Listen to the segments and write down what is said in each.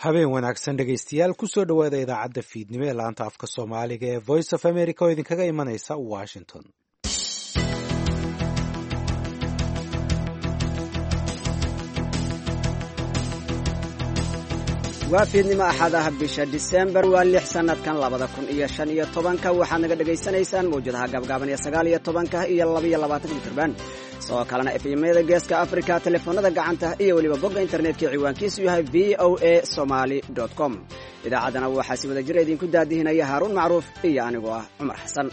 habeen wanaagsan dhegaystayaal kusoo dhowaada idaacadda fiidnimo ee laanta afka soomaaliga ee voice of america oo idinkaga imanaysa washington waa fiidnimo axadaha bisha disembar waa lix sanadkan labada kun iyo shan iyo tobanka waxaad naga dhegaysanaysaan mawjadaha gaabgaaban ee sagaal iyo tobanka iyo labaiyo labaatanka mitrban sidoo kalena efemyada geeska africa telefoonada gacanta iyo weliba bogga internetka ciwaankiisu yahay v o a somaly com idaacaddana waxaa si wada jira idinku daadihinaya haaruun macruuf iyo anigoo ah cumar xasan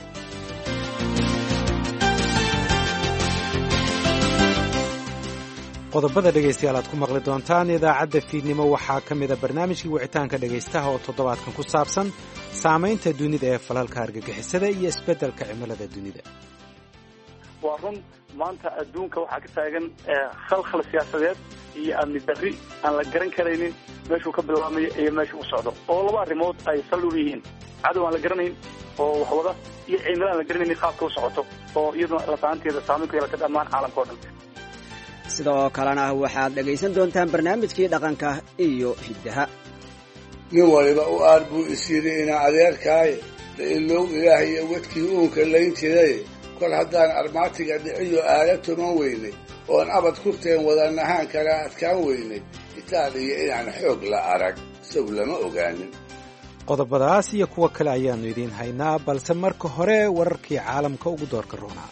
qodobada dhegaystayaal aad ku maqli doontaan idaacadda fiidnimo waxaa ka mida barnaamijkii wicitaanka dhegaystaha oo toddobaadkan ku saabsan saamaynta dunida ee falalka argagixisada iyo isbeddelka cimilada dunida waa run maanta adduunka waxaa ka taagan khalkhal siyaasadeed iyo amni darri aan la garan karaynin meeshuu ka bilaamayo iyo meesha u socdo oo laba arrimood ay sal u yihiin cadow aan la garanayn oo waxwada iyo cimilo aan la garanaynin qaabka u socoto oo iyaduna lafaanteeda saamayn ku yeelata dhammaan caalamka o dhan sidoo kalena waxaad dhegaysan doontaan barnaamijkii dhaqanka iyo hiddaha nin waliba u aar buu is yidhi inaa adeerkaaye la ilow ilaah iyo wadkii uunka layn jiray kol haddaan armaatiga dhiciyo aala tuman weynay oon abad kurteen wadanahaan kala adkaan weynay itaaliya inaan xoog la arag isagu lama ogaanin qodobadaas iyo kuwo kale ayaannu idiin haynaa balse marka hore wararkii caalamka ugu doorka roonaa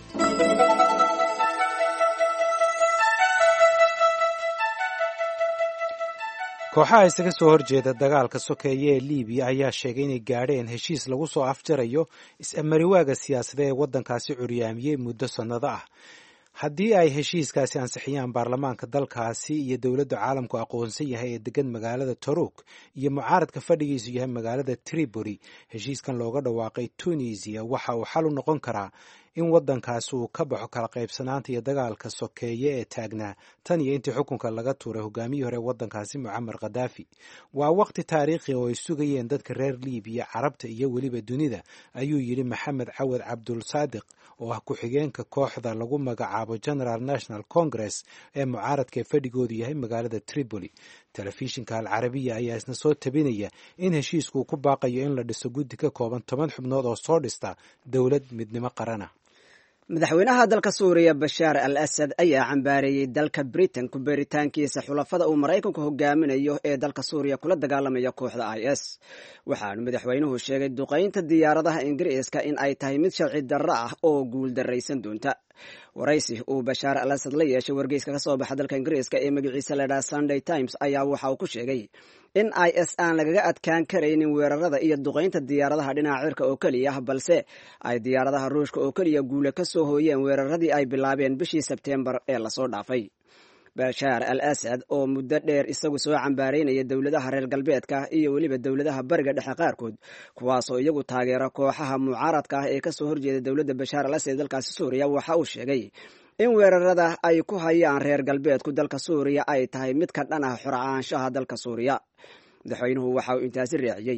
kooxaha isaga soo horjeeda dagaalka sokeeye ee libiya ayaa sheegay inay gaadheen heshiis lagu soo afjarayo is-amariwaaga siyaasada ee waddankaasi curyaamiyey muddo sannado ah haddii ay heshiiskaasi ansixiyaan baarlamaanka dalkaasi iyo dowladda caalamku aqoonsan yahay ee degan magaalada toruk iyo mucaaradka fadhigiisu yahay magaalada tripoli heshiiskan looga dhawaaqay tunisiya waxa uu xal u noqon karaa in waddankaasi uu ka baxo kala qaybsanaanta iyo dagaalka sokeeye ee taagnaa tan iyo intii xukunka laga tuuray hogaamiyii hore waddankaasi mucamar khadaafi waa waqti taariikhi oo ay sugayeen dadka reer libiya carabta iyo weliba dunida ayuu yidhi maxamed cawad cabdul saadiq oo ah ku-xigeenka kooxda lagu magacaabo general national congress ee mucaaradka ee fadhigoodu yahay magaalada tripoli telefishinka alcarabiya ayaa isna soo tabinaya in heshiiskuu ku baaqayo in la dhiso guddi ka kooban toban xubnood oo soo dhista dowlad midnimo qarana madaxweynaha dalka suuriya bashaar al asad ayaa cambaareeyey dalka britain ku beeritaankiisa xulafada uu maraykanku hogaaminayo ee dalka suuriya kula dagaalamaya kooxda i s waxaanu madaxweynuhu sheegay duqaynta diyaaradaha ingiriiska in ay tahay mid sharci darro ah oo guul daraysan doonta waraysi uu bashaar al asad la yeeshay wargeyska ka soo baxa dalka ingiriiska ee magaciisa ladhaha sunday times ayaa waxa uu ku sheegay in i s aan lagaga adkaan karaynin weerarada iyo duqaynta diyaaradaha dhinaca cirka oo keliya ah balse ay diyaaradaha ruushka oo keliya guule ka soo hooyeen weeraradii ay bilaabeen bishii sebteembar ee lasoo dhaafay bashaar al asad oo muddo dheer isagu soo cambaaraynaya dowladaha reer galbeedka iyo weliba dowladaha bariga dhexe qaarkood kuwaasoo iyagu taageera kooxaha mucaaradka ah ee kasoo horjeeda dowladda bashaar al asad ee dalkaasi suuriya waxa uu sheegay in weerarada ay ku hayaan reer galbeedku dalka suuriya ay tahay mid ka dhan ah xorcaanshaha dalka suuriya madaxweynuhu waxa uu intaasi raaciyey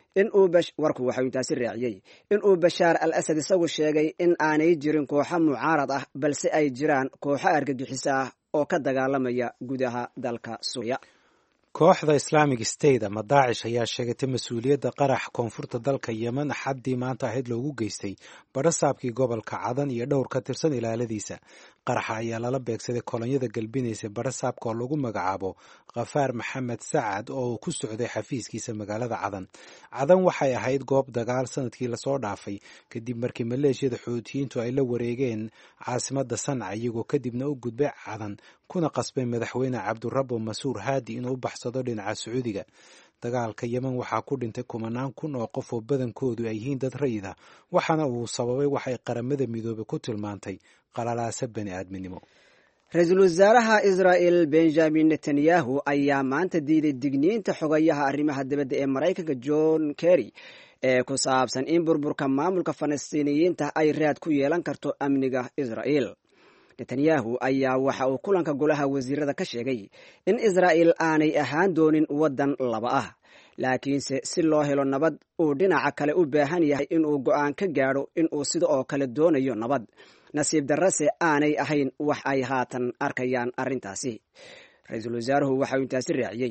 warku waxa uu intaasi raaciyey in uu bashaar al asad isagu sheegay in aanay jirin kooxo mucaarad ah balse ay jiraan kooxo argagixiso ah oo ka dagaalamaya gudaha dalka suuriya kooxda islaamic state ama daacish ayaa sheegatay mas-uuliyadda qarax koonfurta dalka yemen axaddii maanta ahayd loogu geystay badhasaabkii gobolka cadan iyo dhowr ka tirsan ilaaladiisa qaraxa ayaa lala beegsaday kolonyada galbinaysa badhasaabka oo lagu magacaabo khafaar maxamed sacad oo ku socday xafiiskiisa magaalada cadan cadan waxay ahayd goob dagaal sanadkii lasoo dhaafay kadib markii maleeshiyada xuutiyiintu ay la wareegeen caasimada sanca iyagoo kadibna u gudbay cadan kuna qasbay madaxweyne cabdirabo masuur haadi inuu u baxsado dhinaca sacuudiga dagaalka yemen waxaa ku dhintay kumanaan kun oo qof oo badankoodu ay yihiin dad rayid ah waxaana uu sababay waxay qaramada midoobay ku tilmaantay qalalaasa bani aadminimo ra-iisul wasaaraha israa'el benjamin netanyahu ayaa maanta diiday digniinta xogayaha arrimaha dibadda ee maraykanka john kerry ee ku saabsan in burburka maamulka falastiiniyiinta ay raad ku yeelan karto amniga israa'el netanyahu ayaa waxa uu kulanka golaha wasiirada ka sheegay in israa'el aanay ahaan doonin waddan laba ah laakiinse si loo helo nabad uu dhinaca kale u baahan yahay inuu go'aan ka gaadho inuu sida oo kale doonayo nabad nasiib darrase aanay ahayn wax ay haatan arkayaan arrintaasi ra-iisul wasaaruhu waxauu intaasi raaciyey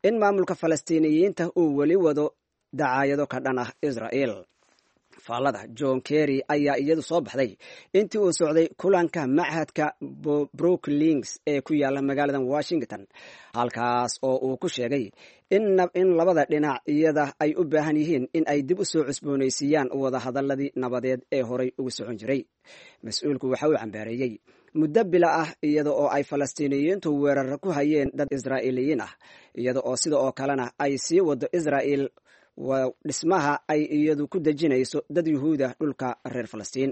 in maamulka falastiiniyiinta uu weli wado dacaayado ka dhan ah israa'el faallada john kerry ayaa iyadu soo baxday intii uu socday kulanka machadka brooklinks ee ku yaala magaalada washington halkaas oo uu ku sheegay in labada dhinac iyada ay u baahan yihiin in ay dib u soo cusboonaysiiyaan wadahadaladii nabadeed ee horay ugu socon jiray mas-uulku waxa uu cambaareeyey muddo bila ah iyada oo ay falastiiniyiintu weerar ku hayeen dad israa'iiliyiin ah iyada oo sida oo kalena ay sii wado israa'el waa dhismaha ay iyadu ku dejinayso dad yuhuuda dhulka reer falastiin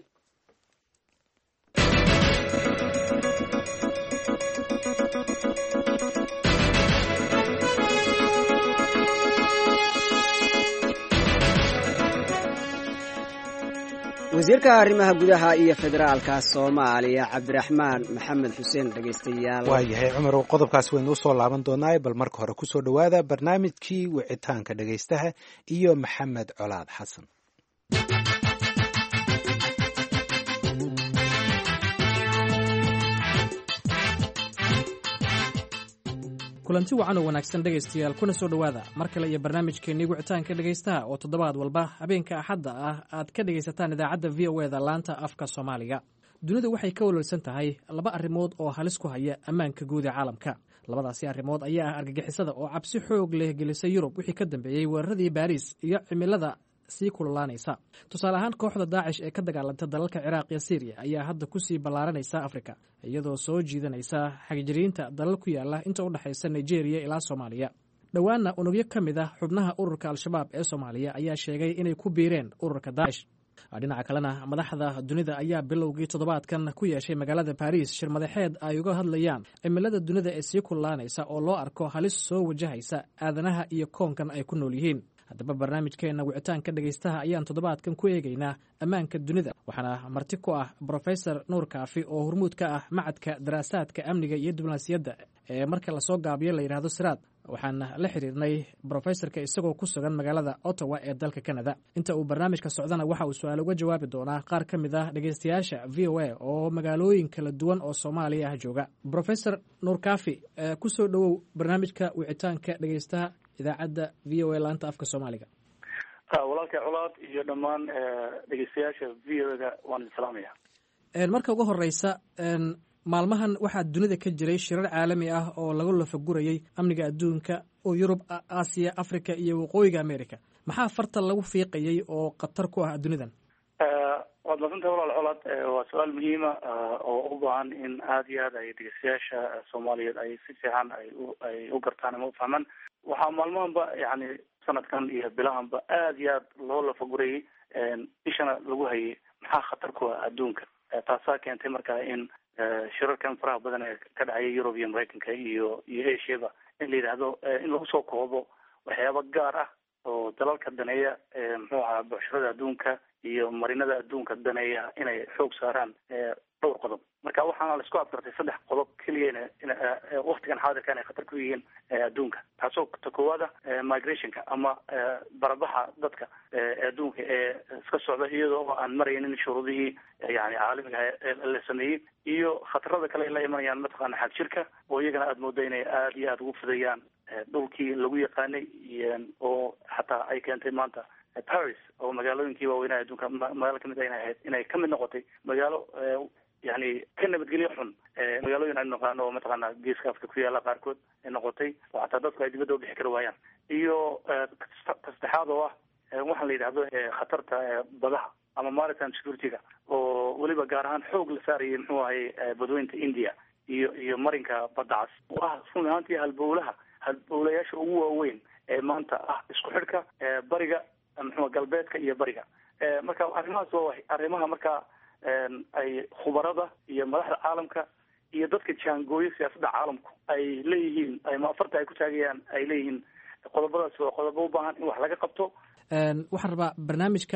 wasiirka arrimaha gudaha iyo federaalka soomaaliya cabdiraxmaan maxamed xuseen dhegeystayaal waayahay cumar qodobkaas waynu usoo laaban doonaa bal marka hore kusoo dhowaada barnaamijkii wicitaanka dhegeystaha iyo maxamed colaad xasan kulanti wacan oo wanaagsan dhegaystayaal kuna soo dhowaada mar kale iyo barnaamijkeennii wicitaanka dhegaystaha oo toddobaad walba habeenka axadda ah aad ka dhegaysataan idaacadda v o eda laanta afka soomaaliga dunidu waxay ka walwalsan tahay laba arrimood oo halis ku haya ammaanka guud ee caalamka labadaasi arrimood ayaa ah argagixisada oo cabsi xoog leh gelisay yurub wixii ka dambeeyey weeraradii baariis iyo cimilada sii kululaanaysa tusaale ahaan kooxda daacish ee ka dagaalanta dalalka ciraaq iyo siiriya ayaa hadda kusii ballaaranaysa afrika iyadoo soo jiidanaysa xagjiriinta dalal ku yaala inta u dhexaysa nigeria ilaa soomaaliya dhowaanna unugyo ka mid ah xubnaha ururka al-shabaab ee soomaaliya ayaa sheegay inay ku biireen ururka daacish dhinaca kalena madaxda dunida ayaa bilowgii toddobaadkan ku yeeshay magaalada baariis shir madaxeed ay uga hadlayaan cimilada dunida ee sii kululaanaysa oo loo arko halis soo wajahaysa aadanaha iyo koonkan ay ku nool yihiin haddaba barnaamijkeenna wicitaanka dhegaystaha ayaan toddobaadkan ku eegaynaa ammaanka dunida waxaana marti ku ah brofesor nuur kaafi oo hormuud ka ah macadka daraasaadka amniga iyo diblomaasiyadda ee marka lasoo gaabiyo la yidhaahdo siraad waxaan la xiriirnay brofesorka isagoo ku sugan magaalada ottawa ee dalka canada inta uu barnaamijka socdana waxa uu su-aal uga jawaabi doonaa qaar ka mid ah dhegeystayaasha v o a oo magaalooyin kala duwan oo soomaaliya ah jooga brofesor nuur kaafi kusoo dhowow barnaamijka wicitaanka dhegeystaha idaacadda v o a laanta afka soomaaliga walaalkay colaad iyo dhammaan dhegeystayaasha v o da waan idin salaamaya marka ugu horeysa maalmahan waxaa dunida ka jiray shirar caalami ah oo lagu lafagurayay amniga adduunka oo yurub aasiya africa iyo waqooyiga america maxaa farta lagu fiiqayay oo khatar ku ah dunidan waad masantahay walaal colaad waa su-aal muhiima oo u baahan in aada iyo aad ay dhegeystayaasha soomaaliyeed ay si fiican ay u ay u gartaan ama u fahmaan waxaa maalmahanba yani sanadkan iyo bilahanba aada iyo aad loo lafagurayay ishana lagu hayay maxaa khatar ku ah adduunka taasaa keentay marka in shirarkan faraha badan ee ka dhacaya yurub iyo maraykanka iyo iyo asiaba in la yidhaahdo in lagu soo koobo waxyaaba gaar ah oo dalalka daneeya muxuu ahaa bucshirada adduunka iyo marinada adduunka daneeya inay xoog saaraan dhowr qodob marka waxaana la isku abgartay saddex qodob keliya in waktigan xaadirka inay khatar ku yihiin adduunka taasoo ta koowaada migrationka ama barabaxa dadka adduunka ee iska socda iyadoo aan maraynin shuruudihii yani caalamiga la sameeyey iyo khatarada kale ay la imanayaan mataqaana xag jirka oo iyagana aada mooda inay aada iyo aada ugu fidayaan dhulkii lagu yaqaanay oo xataa ay keentay maanta paris oo magaalooyinkii waaweynaha adduunka magaalo kamid a inay ahayd inay kamid noqotay magaalo yani ka nabadgelyo xun magaalooyin aynu naqaano oo mataqaana geeska afrika ku yaala qaarkood ay noqotay oo xataa dadku ay dibadda ubixi kari waayaan iyo saddexaad oo ah waxaan la yidhahdo khatarta badaha ama maritime security-ga oo weliba gaar ahaan xoog la saarayay muxuu ahay badweynta india iyo iyo marinka badda cas waa run ahaantii halbowlaha halbowlayaasha ugu waaweyn ee maanta ah isku xidhka bariga muxua galbeedka iyo bariga marka arrimahaas waa arrimaha marka ay khubarada iyo madaxda caalamka iyo dadka jaangooyo siyaasadda caalamku ay leeyihiin ama afarta ay ku taagayaan ay leeyihiin qodobadaas waa qodobo u baahan in wax laga qabto waxaan rabaa barnaamijka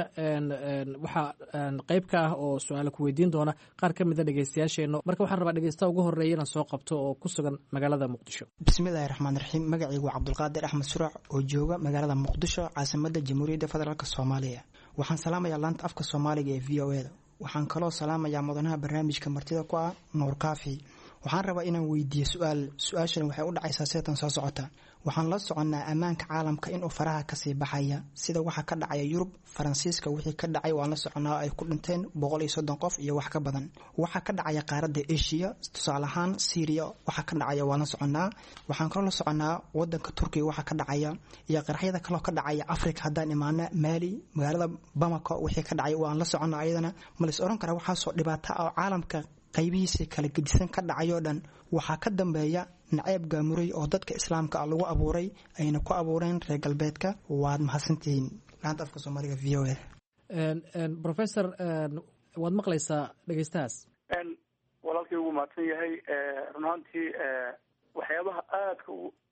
waxaa qeyb ka ah oo su-aala ku weydiin doona qaar ka mida dhegeystayaasheena marka waxaan rabaa dhegeystaha ugu horeeya inaan soo qabto oo ku sugan magaalada muqdisho bismillahi raxmaan raxiim magacaygu waa cabdulqaadir axmed surac oo jooga magaalada muqdisho caasimada jamhuuriyadda federaalk soomaaliya waxaan salaamayaa laanta afka soomaaliga ee v o eda waxaan kaloo salaamayaa mudanaha barnaamijka martida ku ah nuur kaafi waxaan rabaa inaan weydiiyo su-aal su-aashani waxay u dhacaysaa seetan soo socota waxaan la soconnaa ammaanka caalamka inuu faraha kasii baxaya sida waxa ka dhacaya yurub faransiiska wixii ka dhacay waan la soconnaa ay ku dhinteen boqol iyo soddon qof iyo wax ka badan waxaa ka dhacaya qaaradda asia tusaale ahaan syriya waxa ka dhacaya waan la soconnaa waxaan kaloo la soconnaa wadanka turkiga waxa ka dhacaya iyo qaraxyada kaloo ka dhacaya africa haddaan imaana maali magaalada bamako wixii ka dhacay waan la soconnaa ayadana ma lais oran karaa waxaasoo dhibaato ah oo caalamka qaybihiisa kala gedisan ka dhacayoo dhan waxaa ka dambeeya naceeb gaamuray oo dadka islaamka ah lagu abuuray ayna ku abuureen reer galbeedka waad mahadsantihiin laanta afka soomaaliga v o a professor waad maqlaysaa dhegeystahaas walaalkii ugu mahadsan yahay run ahaantii waxyaabaha aadka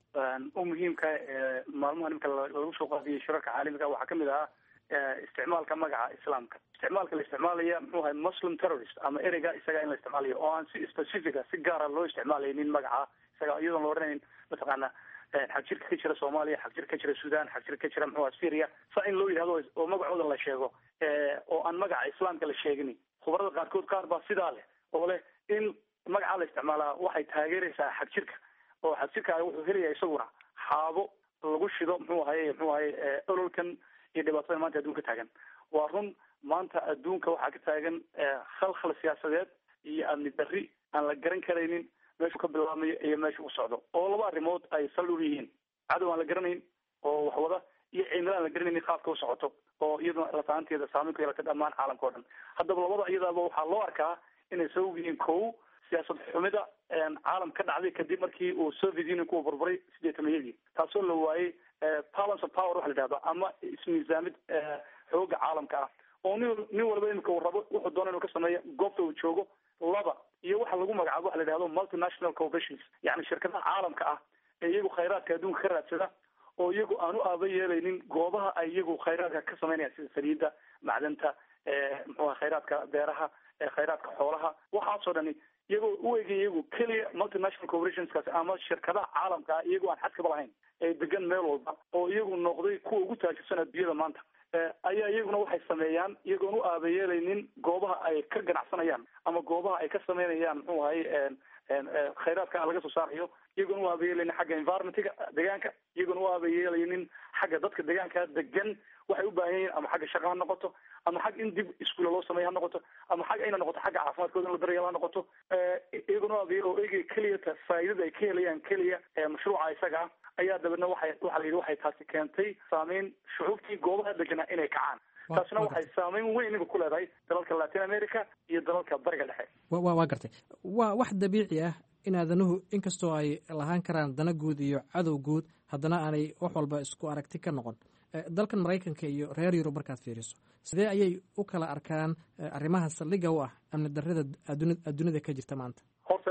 u muhiimka ee maalmaha nimka lagu soo qaadiyay shirarka caalamiga waxaa kamid ahaa isticmaalka magaca islaamka isticmaalka la isticmaalaya muxuu ahay muslim terrorist ama ereyga isaga in la isticmaalayo oo aan si specifica si gaara loo isticmaalaynin magaca isaga iyadoon la odhanayn mataqaana xagjirka ka jira soomaaliya xagjir ka jira sudan xagjir ka jira muxuu syria saa in loo yidhahdo oo magacooda la sheego oo aan magaca islaamka la sheegin khubarada qaarkood qaar baa sidaa leh oo leh in magacaa la isticmaalaa waxay taageeraysaa xagjirka oo xagjirka wuxuu helaya isaguna xaabo lagu shido muxuu ahaye muxuu ahaye ololkan iyo dhibaatada maanta adduunka taagan waa run maanta adduunka waxaa ka taagan khalkhal siyaasadeed iyo amni darri aan la garan karaynin meeshuu ka bilaabmayo iyo meesha u socdo oo laba arrimood ay sal u yihiin cadow aan la garanayn oo wax wada iyo cimilo aan la garanaynin qaabka u socoto oo iyaduna lafahanteeda saameyn ku yeelata dhammaan caalamka o dhan haddaba labada iyadaaba waxaa loo arkaa inay sabab yihiin kow siyaasad xumida caalam ka dhacday kadib markii uu soviet union ku burburay sideetamayadii taasoo la waayey balance of power waxa la yidhahdo ama ismiisaamid xooga caalamka ah oo nin nin walba imika uu rabo wuxuu doona inuu ka sameeyo goobta uu joogo laba iyo waxa lagu magacaabo waxa la yidhahdo multinational corporations yacni shirkadaha caalamka ah ee iyagu khayraadka adduunka ka raadsada oo iyagu aan u aaba yeelaynin goobaha ay iyagu khayraadka ka samaynayaan sida saliidda macdanta muxuuha khayraadka beeraha khayraadka xoolaha waxaasoo dhani iyagoo u egay iyagu keliya multinational corporationskaasi ama shirkadaha caalamka ah iyagoo aan xadkaba lahayn ee degan meel walba oo iyagu noqday kuwa ugu taajirsan adduunyada maanta ayaa iyaguna waxay sameeyaan iyagoon u aabayeelaynin goobaha ay ka ganacsanayaan ama goobaha ay ka sameynayaan muxuu ahay khayraadka laga soo saarayo iyagoon u aabayeelaynin xagga environmentiga deegaanka iyagoon u aabayeelaynin xagga dadka deegaanka degan waxay u baahan yihiin ama xagga shaqa ha noqoto ama xag in dib iskuula loo sameeya ha noqoto ama xag ayna noqoto xagga caafimaadkooda in la daryeel ha noqoto iyagoon u aabayeel oo eegaya keliyata faa'iidada ay ka helayaan keliya mashruuca isaga ah ayaa dabeedna waxay waxa la yidhi waxay taasi keentay saameyn shucuubtii goobaha deganaa inay kacaan taasina waxay saameyn weyn iba ku leedahay dalalka latin america iyo dalalka bariga dhexe wa waa gartay waa wax dabiici ah in aadanuhu inkastoo ay lahaan karaan dana guud iyo cadow guud haddana aanay wax walba isku aragti ka noqon dalkan maraykanka iyo reer yurub markaad fiiriso sidee ayay u kala arkaan arrimaha saldhigga u ah amni darrada adduunyada ka jirta maanta horta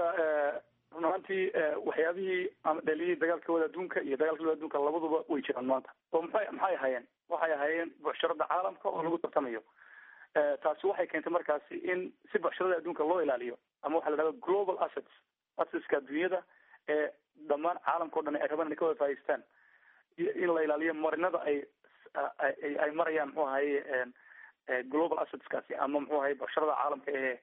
run ahaantii waxyaabihii ama dhaliyey dagaalka wada adduunka iyo dagaalka wada adduunka labaduba way jiraan maanta oo maxay maxay ahaayeen waxay ahaayeen bucsharada caalamka oo lagu tartamayo taasi waxay keentay markaasi in si bucsharada adduunka loo ilaaliyo ama waxa la dhahda global assets assetska adduunyada ee dhammaan caalamka o dhan ay rabaan inay ka wada faa'idaystaan in la ilaaliyo marinada ay ay marayaan muxuu ahaye global assetskaasi ama muxuu ahaye bucsharada caalamka ee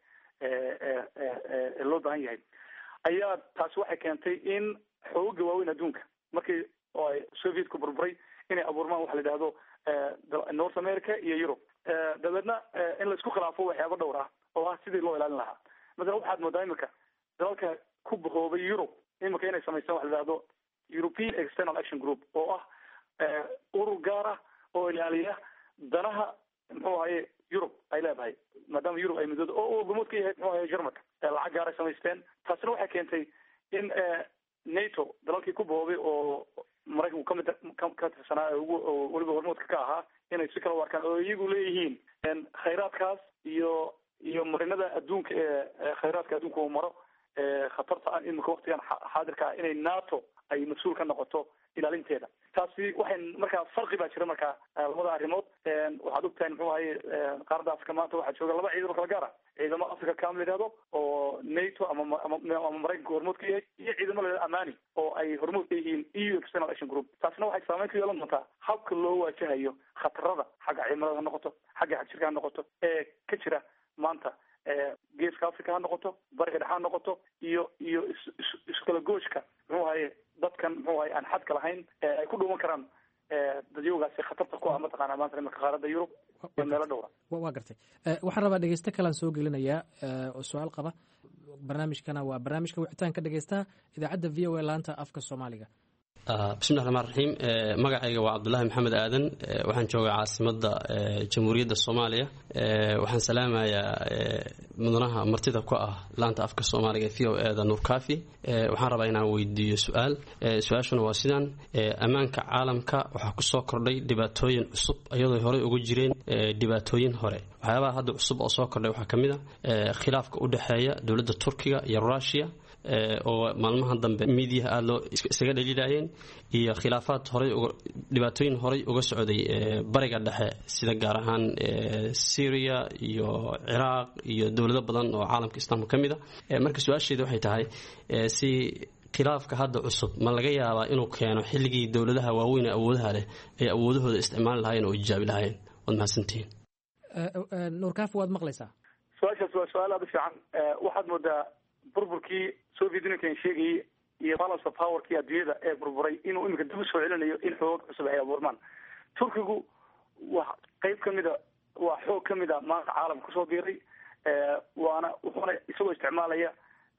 ee loo baahan yahay ayaa taasi waxay keentay in xooga waaweyn adduunka markii oo ay sovietku burburay inay abuurmaan waxa la yidhahdo north america iyo europe dabeedna in la isku khilaafo waxyaaba dhowr ah oo ah sidii loo ilaalin lahaa masalan waxaad moodaa imika dalalka ku bahoobay europe imika inay samaystaan waxa la yidhahdo european external action group oo ah urur gaar ah oo ilaaliya danaha muxuu ahaye europe ay leedahay maadaama europe ay midooda oo uu hormuud ka yahay muxuu ahaye germanka lacag gaaray samaysteen taasina waxay keentay in nato dalalkii ku bahoobay oo maraykanku kamid ka tirsanaa ugu weliba hormuudka ka ahaa inay si kala u arkaan oo iyagu leeyihiin khayraadkaas iyo iyo marinada adduunka ee khayraadka adduunka uu maro khatarta ah imika waktigan xaadirka ah inay nato ay mas-uul ka noqoto ilaalinteeda taasi waxay markaa farqi baa jira markaa labada arrimood waxaad ogtahay muxuu ahaye qaaradda africa maanta waxaa jooga laba ciidamo kala gaar ah ciidamo africa cam la yidhahdo oo nato ama ama maraykanka hormuud ka yahay iyo ciidamo la yidhahdo amani oo ay hormuud ka yihiin eu external action group taasina waxay saameyn ku yeelan doontaa habka loo waajahayo khatarada xagga cimilada ha noqoto xagga xagjirka ha noqoto ee ka jira maanta geeska africa ha noqoto bariga dhexe ha noqoto iyo iyo is iskala gooshka muxuu ahaye dadkan muxuu ahaye aan xadka lahayn ay ku dhuuman karaan dadyowgaasi khatarta ku ah mataqaana maanta imanka qaaradda yurub iyo meelo dhowra waa gartay waxaan rabaa dhegeyste kalaan soo gelinayaa oo su-aal qaba barnaamijkana waa barnaamijka wicitaanka dhegeystaha idaacadda v o a laanta afka soomaaliga bismillahi raxmaan raxiim magacayga waa cabdulaahi maxamed aadan waxaan joogaa caasimadda jamhuuriyadda soomaaliya waxaan salaamayaa mudanaha martida ku ah laanta afka soomaaliga v o e da nuur kafi waxaan rabaa inaan weydiiyo su-aal su-aashuna waa sidaan ammaanka caalamka waxaa kusoo kordhay dhibaatooyin cusub iyadoo horey uga jireen dhibaatooyin hore waxyaabaha hadda cusub oo soo kordhay waxaa ka mid a khilaafka u dhexeeya dowladda turkiga iyo rushia oo maalmaha dambe miidiyaha aada loo isaga dhaliilayeen iyo khilaafaad horay dhibaatooyin horay uga socday bariga dhexe sida gaar ahaan syria iyo ciraaq iyo dowlado badan oo caalamka islaamka ka mid a marka su-aasheeda waxay tahay si khilaafka hadda cusub ma laga yaabaa inuu keeno xilligii dowladaha waaweyn ee awoodaha leh ay awoodahooda isticmaali lahaayeen oo ijaabi lahaayeen waad mahadsantihiin nuurkaaf waad maqlaysaa su-aashaas waa su-aal aada u fiican waxaad moodaa burburkii soviet unionkan sheegayay iyo balance of powerkii adduunyada ee burburay inuu imika dib usoo celinayo in xoog cusub ay abuurmaan turkigu waa qeyb kamida waa xoog kamid a maanta caalamka kusoo biiray waana wuxuuna isagoo isticmaalaya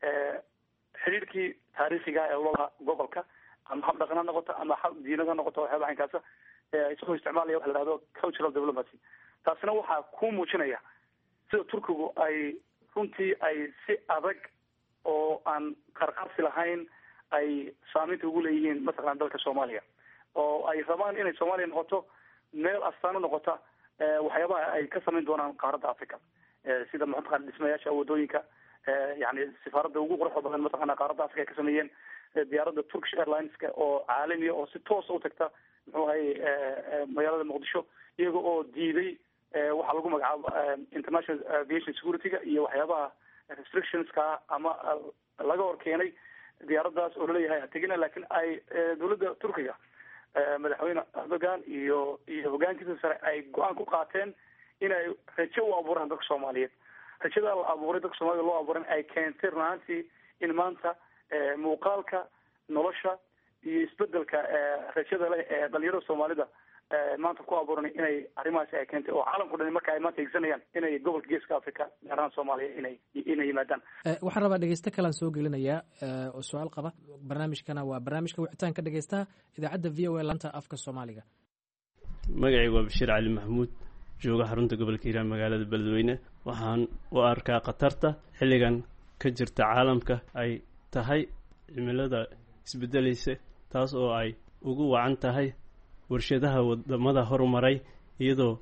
xidhiirkii taariikhiga ee lolaha gobolka ama hab dhaqan ha noqoto ama hab diinad ha noqoto waxyaaba aynkaasa isagoo isticmaalaya waxa la hahdo cultural diplomacy taasina waxaa ku muujinaya sida turkigu ay runtii ay si adag oo aan qarqarsi lahayn ay saameynta ugu leeyihiin mataqalan dalka soomaaliya oo ay rabaan inay soomaaliya noqoto meel astaan u noqota waxyaabaha ay ka samayn doonaan qaaradda africa sida mataqana dhismayaasha wadooyinka yani sifaaradda ugu quruxda badan mataqana qaaradda africa ay ka sameeyeen diyaaradda turkish airlineska oo caalamiya oo si toosa utagta muxuu ahaye magaalada muqdisho iyaga oo diiday waxaa lagu magacaabo international aviation security-ga iyo waxyaabaha restrictionska ama laga hor keenay diyaaraddaas oo laleeyahay hategina lakin ay dowladda turkiga madaxweyne erdogan iyo iyo hogaankiisa sare ay go-aan ku qaateen inay rajo u abuuraan dadka soomaaliyeed rajadaa la abuuray dadka soomaaliyed loo abuuran ay keentay runaantii in maanta muuqaalka nolosha iyo isbedelka rajada leh ee dhalinyarada soomaalida maanta ku abuuran inay arrimahaasi ay keentay oo caalamku dhan marka ay maanta higsanayaan inay gobolka geeska africa gaar ahaan soomaaliya inay inay yimaadaan waxaan rabaa dhegeyste kalaan soo gelinayaa oo su-aal qaba barnaamijkana waa barnaamijka wicitaanka dhegeystaha idaacadda v o a laanta afka soomaaliga magacaygu waa bashiir cali maxamuud jooga xarunta gobolka hiiraan magaalada beledweyne waxaan u arkaa khatarta xilligan ka jirta caalamka ay tahay cimilada isbedelaysa taas oo ay ugu wacan tahay warshadaha wadamada horumaray iyadoo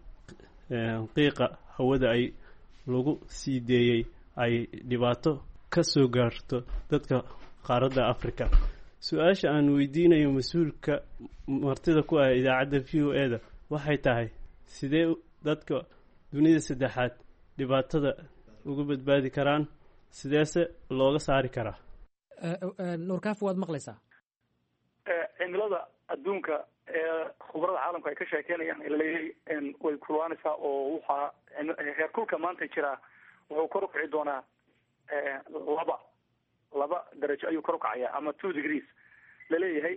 qiiqa hawada ay lagu sii deeyey ay dhibaato ka soo gaarto dadka qaaradda africa su-aasha aan weydiinayo mas-uulka martida ku ah idaacadda v o e da waxay tahay sidee dadka dunida saddexaad dhibaatada uga badbaadi karaan sideese looga saari karaa nuurkaaf waad maqlaysaa cimilada adduunka ee khubarada caalamka ay ka sheekeynayaan laleeyahay way kulwaanaysaa oo waxaa heerkulka maanta jiraa wuxuu kor ukici doonaa laba laba darajo ayuu kor ukacaya ama two degrees laleeyahay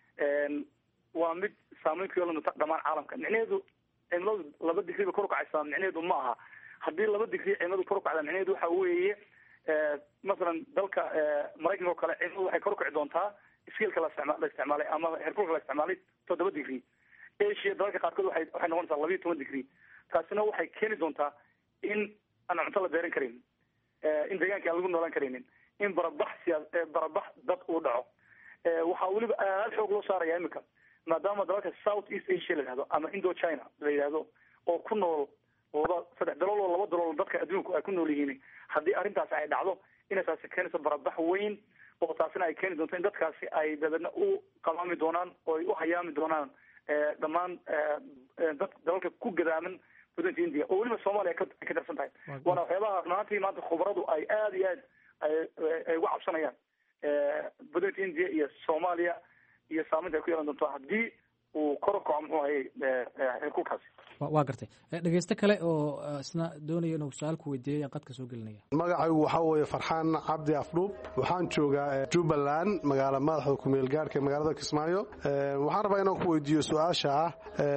waa mid saameyn ku yeelan doonta dhamaan caalamka micnaheedu cimiladu laba digri bay kor ukacaysaa micnaheedu ma aha haddii laba digri cimiladu kor ukacda micnaheedu waxa weeye masalan dalka maraykanka oo kale cimiladu waxay kor ukici doontaa skilka la isticma la isticmaalay ama heerkulka la isticmaalay toddoba degree asia dalalka qaarkood waxay waxay noqonaysaa labiiyo toban degree taasina waxay keeni doontaa in aan cunto la beeran karin in deegaanka aan lagu noolaan karaynin in barabax siyaa barabax dad uu dhaco waxaa weliba aada xoog loo saaraya imika maadaama dalalka south east asia la yihahdo ama indo china la yidhahdo oo ku nool laba saddex dalool oo laba dalool dadka adduunku ay ku nool yihiin haddii arrintaasi ay dhacdo inay taasi keenayso barabax weyn oo taasina ay keeni doonto in dadkaasi ay dabeedna u qalmaami doonaan oo ay u hayaami doonaan dhammaan dad dalalka ku gadaaman waddanka india oo weliba soomaaliya ay ka darsan tahay waana waxyaabaha runaantii maanta khubaradu ay aada iyo aad ay uga cabsanayaan waddanka india iyo soomaaliya iyo saameynta ay ku yeelan doonto haddii uu kor u kaco muxuu hayay heerkulkaasi waa gartay dhegeysto kale oo isna doonaya inuu su-aal ku weydiiyay aan qadka soo gelinaya magacaygu waxaa weeye farxaan cabdi afdhuub waxaan joogaa jubbaland magaala madaxda kumeel gaarhka magaalada kismaayo waxaan rabaa inaan ku weydiiyo su-aasha ah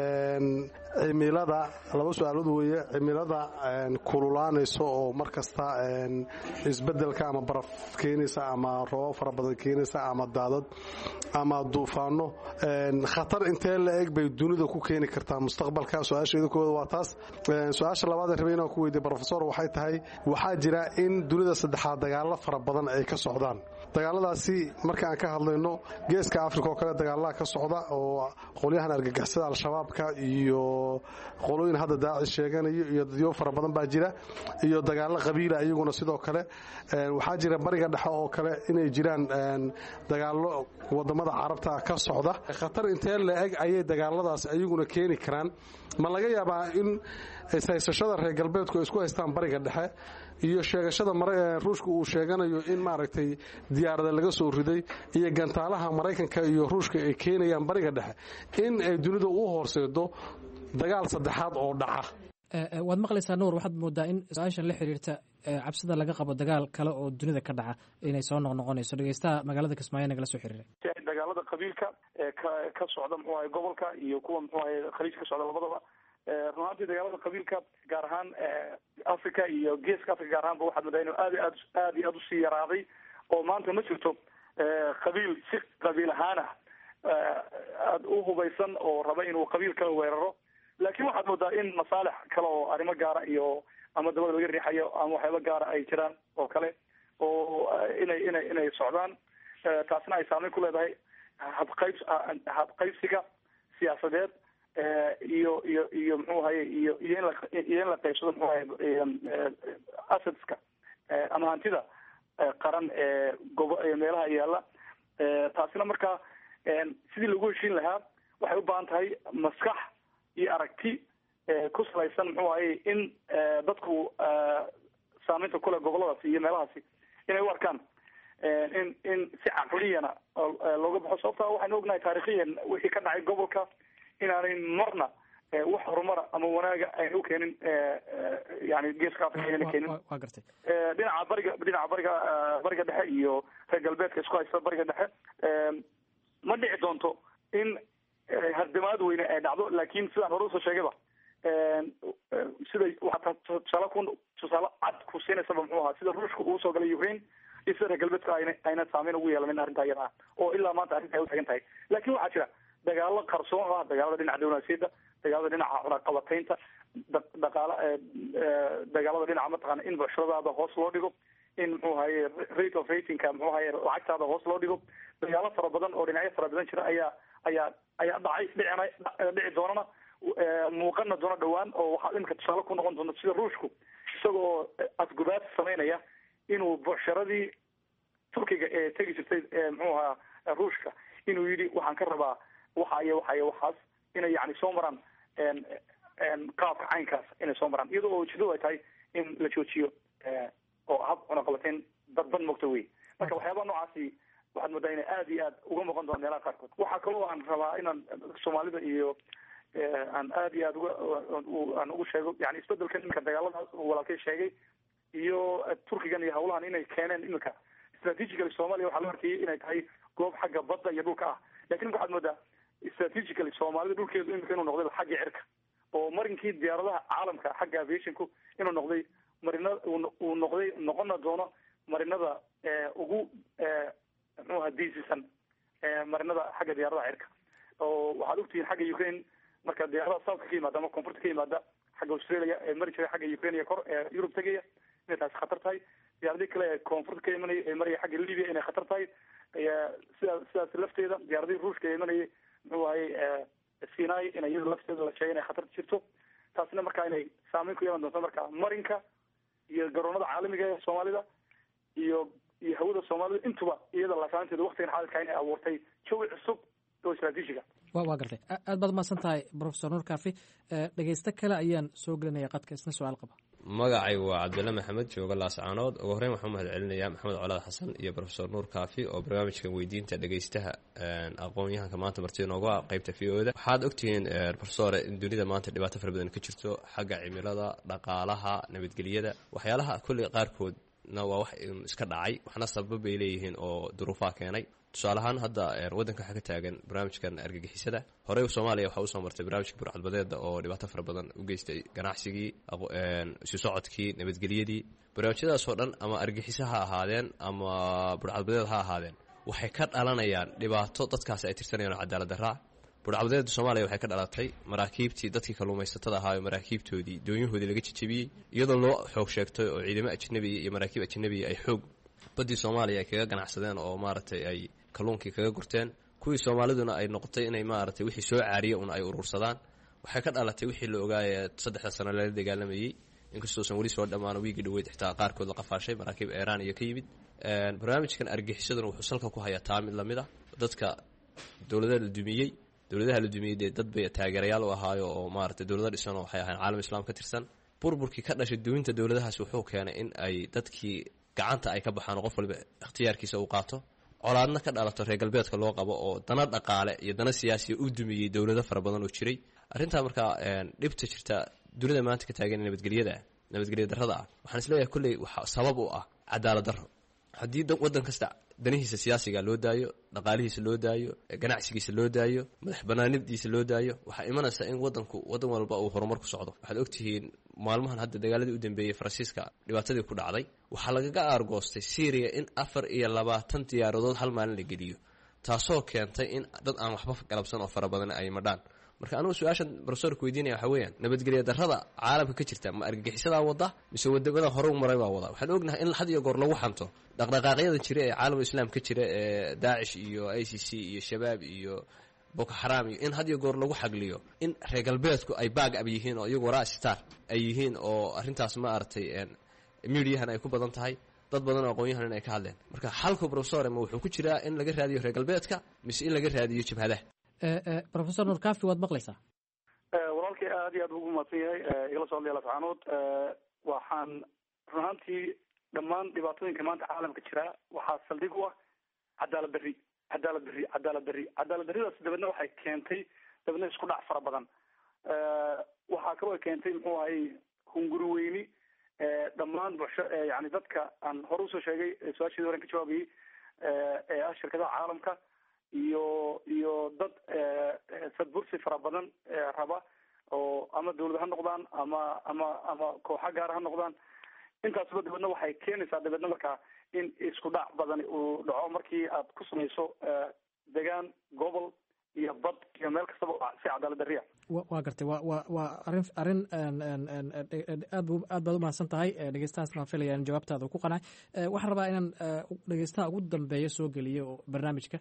cimilada laba su-aalood weeye cimilada kululaanayso oo mar kasta isbedelka ama baraf keenaysa ama roobab fara badan keenaysa ama daadad ama duufaano khatar intee la eg bay dunida ku keeni kartaa mustaqbalka su-aasheeda kooda waa taas su-aasha labaad rabay inaan ku weydiiya rofesor waxay tahay waxaa jira in dunida saddexaad dagaalo fara badan ay ka socdaan dagaaladaasi marka aan ka hadlayno geeska africa oo kale dagaalaha ka socda oo qolyahan argagixisada al-shabaabka iyo qolooyin hadda daacish sheeganayo iyo dadyo fara badan baa jira iyo dagaalo qabiila iyaguna sidoo kale waxaa jira bariga dhexe oo kale inay jiraan dagaalo wadamada carabta ka socda khatar intee la eg ayay dagaaladaas ayaguna keeni karaan ma laga yaabaa in ishaysashada reer galbeedku ay isku haystaan bariga dhexe iyo sheegashada ruushka uu sheeganayo in maaragtay diyaarada laga soo riday iyo gantaalaha maraykanka iyo ruushka ay keenayaan bariga dhexe in ay dunida u horseedo dagaal saddexaad oo dhaca waad maqlaysaa nuur waxaad moodaa in su-aashan la xiriirta cabsida laga qabo dagaal kale oo dunida ka dhaca inay soo noqnoqonayso dhegeystaha magaalada kismaayo nagala soo xiriiray dagaalada qabiilka ee ka ka socda muxuu ahay gobolka iyo kuwa muxuu ahay khaliij ka socda labadaba run ahaantii dagaalada qabiilka gaar ahaan africa iyo geeska africa gaar ahaanba waxaad moodaa inuu aad aad aad iyo aad usii yaraaday oo maanta ma jirto qabiil si qabiil ahaan ah aada u hubaysan oo raba inuu qabiil kala weeraro laakiin waxaad moodaa in masaalix kale oo arrimo gaara iyo ama dabada laga riixayo ama waxyaaba gaara ay jiraan oo kale oo inay inay inay socdaan taasna ay saameyn ku leedahay habqayb habqaybsiga siyaasadeed iyo iyo iyo muxuu ahaye iyo iyo in la iyo in la qaybsado muxuu ahaye assetska ama hantida qaran ee gobo meelaha yaalla taasina markaa sidii lagu heshiin lahaa waxay u baahan tahay maskax iyo aragti ku salaysan muxuu ahaye in dadku saameynta kule goboladaasi iyo meelahaasi inay u arkaan in in si caqliyana looga baxo sababta waxaynu ognahay taarikhiyan wixii ka dhacay gobolka inaanay marna wax horumara ama wanaaga ayna u keenin yani geeska africa ayna keenin waa gartay dhinaca bariga dhinaca bariga bariga dhexe iyo reer galbeedka isku haysta bariga dhexe ma dhici doonto in hardimaad weyne ay dhacdo laakiin sidaan hore usoo sheegayba siday waxaa tusaale ku tusaale cad ku siinaysaba muxuu ahaa sida ruushka uu soo galay ukraine iyo sida reer galbeedka ayna ayna saameyn ugu yeelanin arrinta iyada ah oo ilaa maanta arrinta ay utagan tahay laakiin waxaa jira dagaalo qarsoon oo ah dagaalada dhinaca diblomaasiyadda dagaalada dhinaca cunaqabataynta dhaqaala dagaalada dhinaca mataqaana in bucshuradaada hoos loo dhigo in muxuu ahaye rate of ratingka muxuu ahaye lacagtaada hoos loo dhigo dagaalo fara badan oo dhinacyo fara badan jira ayaa ayaa ayaa dhacay dhicina dhici doonana muuqana doono dhawaan oo waxaa imika tusaale ku noqon doonta sida ruushku isagoo asgubaad samaynaya inuu bucsharadii turkiga ee tegi jirtay muxuu ahaa ruushka inuu yidhi waxaan ka rabaa waxa iyo waxa iyo waxaas inay yani soo maraan qaabka caynkaas inay soo maraan iyadoo oo ujeedadu ay tahay in la joojiyo oo hab cunaqabateyn dadban mogta wey marka waxyaabaha noocaasi waxaad moodaa inay aada iyo aad uga muuqan doona meelaha qaarkood waxaa kaloo aan rabaa inaan soomaalida iyo aan aada iyo aad uga aan ugu sheego yani isbedelkan iminka dagaaladaas walaalkay sheegay iyo turkigan iyo hawlahan inay keeneen iminka strategically soomaaliya waxaa loo arkayay inay tahay goob xagga badda iyo dhulka ah lakin imika waxaad moodaa strategically soomaalida dhulkeedu imika inuu noqday xagga cirka oo marinkii diyaaradaha caalamka xagga aviationku inuu noqday marina uu noqday noqona doono marinada ugu muxuaha diisisan marinada xagga diyaaradaha cirka oo waxaad ogtihiin xagga ukraine marka diyaaradaha southka ka yimaada ama koonfurta ka yimaada xagga australia ee mari jiray xagga ukraine iyo kor ee yurub tegaya inay taasi khatar tahay diyaaradii kale ee koonfurta ka imanaya ee maraya xagga libya inay khatar tahay sidaa sidaas lafteeda diyaaradihii ruushka ee imanayay muxuu ahay sinai in iyada lafteeda la sheegay inay khatar jirto taasina markaa inay saameyn ku yeelan doonto marka marinka iyo garoonada caalamiga ee soomaalida iyo iyo hawada soomaalida intuba iyada laasaanteeda waktigan xaalidka inay abuurtay jawi cusub oo istraatiijiga wa waa gartay aad baad umahadsan tahay profesor nuur kaafi dhegeysto kale ayaan soo gelinaya qadka isna su-aal qaba magacaygu waa cabdilla maxamed jooga laascaanood ugu horreyn waxaan u mahad celinayaa maxamed colaad xasan iyo rofesor nuur kaafi oo barnaamijkan weydiinta dhegeystaha aqoon-yahanka maanta martida noogu ah qeybta v o da waxaad ogtihiin rofesore in dunida maanta dhibaato fara badan ka jirto xagga cimilada dhaqaalaha nabadgelyada waxyaalaha kolley qaarkoodna waa wax iska dhacay waxna sababa bay leeyihiin oo duruufaha keenay tusaale ahaan hadda waddanka waxaa ka taagan barnaamijkan argagixisada horey soomaaliya waxaa usoo martay barnaamijka burcadbadeeda oo dhibaato fara badan u geystay ganacsigii isu socodkii nabadgelyadii barnaamijyadaasoo dhan ama argagixiso ha ahaadeen ama burcadbadeed ha ahaadeen waxay ka dhalanayaan dhibaato dadkaasi ay tirsanayaan oo cadaalad daraa burcadbadeeda soomaaliya waxay ka dhalatay maraakiibtii dadkii kalluumaysatada ahaayo maraakiibtoodii doonyahoodii laga jejebiyey iyadoo loo xoog sheegtay oo ciidamo ajnabiya iyo maraakiib ajnabiya ay xoog baddii soomaaliya ay kaga ganacsadeen oo maaragtay ay kalluunkii kaga gurteen kuwii soomaaliduna ay noqotay inay maaragtay wixii soo caariya un ay urursadaan waxay ka dhalatay wixii la ogaaya saddexda sano lala dagaalamayey inkastoosan weli soo dhammaan wiigii dhaweyd xitaa qaarkood la qafaashay maraakiib eeraan iyo ka yimid barnaamijkan argixisaduna wuxuu salka ku hayaa taa mid lamid a dadka dowladaha la dumiyey dowladaha la dumiyey dee dad bay taageerayaal u ahaayo oo maaragtay dowlado dhisanoo waxay ahayn caalam islaam ka tirsan burburkii ka dhashay duminta dowladahaas wuxuu keenay in ay dadkii gacanta ay ka baxaan oo qof waliba ikhtiyaarkiisa uu qaato colaadna ka dhalato reer galbeedka loo qabo oo dana dhaqaale iyo dana siyaasiya u dumiyey dowlado fara badan oo jiray arrintaa markaa dhibta jirta dunida maanta ka taagan nabadgelyada nabadgelya darrada ah waxaan isleeyahay kolley waxa sabab u ah cadaalad darro haddii waddan kasta danihiisa siyaasiga loo daayo dhaqaalihiisa loo daayo ganacsigiisa loo daayo madax banaanadiisa loo daayo waxaa imanaysa in wadanku wadan walba uu horumar ku socdo waxaad ogtihiin maalmahan hadda dagaaladii u dambeeyey faransiiska dhibaatadii ku dhacday waxaa lagaga aargoostay syriya in afar iyo labaatan diyaaradood hal maalin la geliyo taasoo keentay in dad aan waxba galabsan oo fara badan ay madhaan marka anugu su-aashan rofesorka weydiinaya waxaa weeyaan nabadgelya darrada caalamka ka jirta ma argagixisadaa wada mise wadamada hore u maray baa wada waxaan ognahay in had iyo goor lagu xanto dhaqdhaqaaqyadan jira ee caalamul islaam ka jira ee daacish iyo i c c iyo shabaab iyo boko xaraam iyo in had iyo goor lagu xagliyo in reer galbeedku ay baag ab yihiin oo iyagu waraa star ay yihiin oo arrintaas ma aragtay midiyahan ay ku badan tahay dad badan oo aqoon-yahan in ay ka hadleen marka xalku profesor ma wuxuu ku jiraa in laga raadiyo reer galbeedka mise in laga raadiyo jabhadaha rofesor nur kafi waad maqlaysaa walaalkay aad iyo aad ugu mahadsan yahay igala soo hadlaya lascaanood waxaan run ahaantii dhammaan dhibaatooyinka maanta caalamka jira waxaa saldhig u ah cadaalad darri cadaalad darri cadaalad darri cadaalad darridaas dabeedna waxay keentay dabeedna isku dhac fara badan waxaa kaloo keentay muxuu ahay hunguri weyni dhammaan bulsho yani dadka aan hore usoo sheegay su-aasheedi horen ka jawaabayay ee ah shirkadaha caalamka iyo iyo dad sadbursi fara badan raba oo ama dawlad ha noqdaan ama ama ama kooxa gaara ha noqdaan intaasba dabeedna waxay keenaysaa dabeedna markaa in isku dhac badan uu dhaco markii aad ku samayso degaan gobol iyo bad iyo meel kastaba si cadaalad darriya waa gartay wa wa waa arrin arrin aad bu aad baad umahadsan tahay dhegeystahaas waan filaya in jawaabtaada ku qanacay waxaan rabaa inaan dhegeystaha ugu dambeeya soo geliyo barnaamijka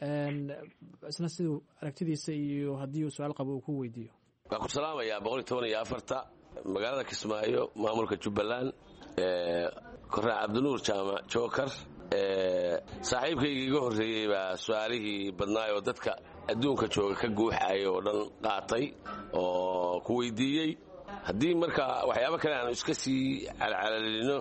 isna siduu aragtidiisa iyo haddii uu su-aal qabo uu ku weydiiyo waan ku salaamayaa boqol iyo toban iyo afarta magaalada kismaayo maamulka jubbaland kornaa cabdinuur jaamac jookar saaxiibkayga iga horreeyey baa su-aalihii badnaay oo dadka adduunka jooga ka guuxaaya oo dhan qaatay oo ku weydiiyey haddii marka waxyaabo kale aanu iska sii calcalalino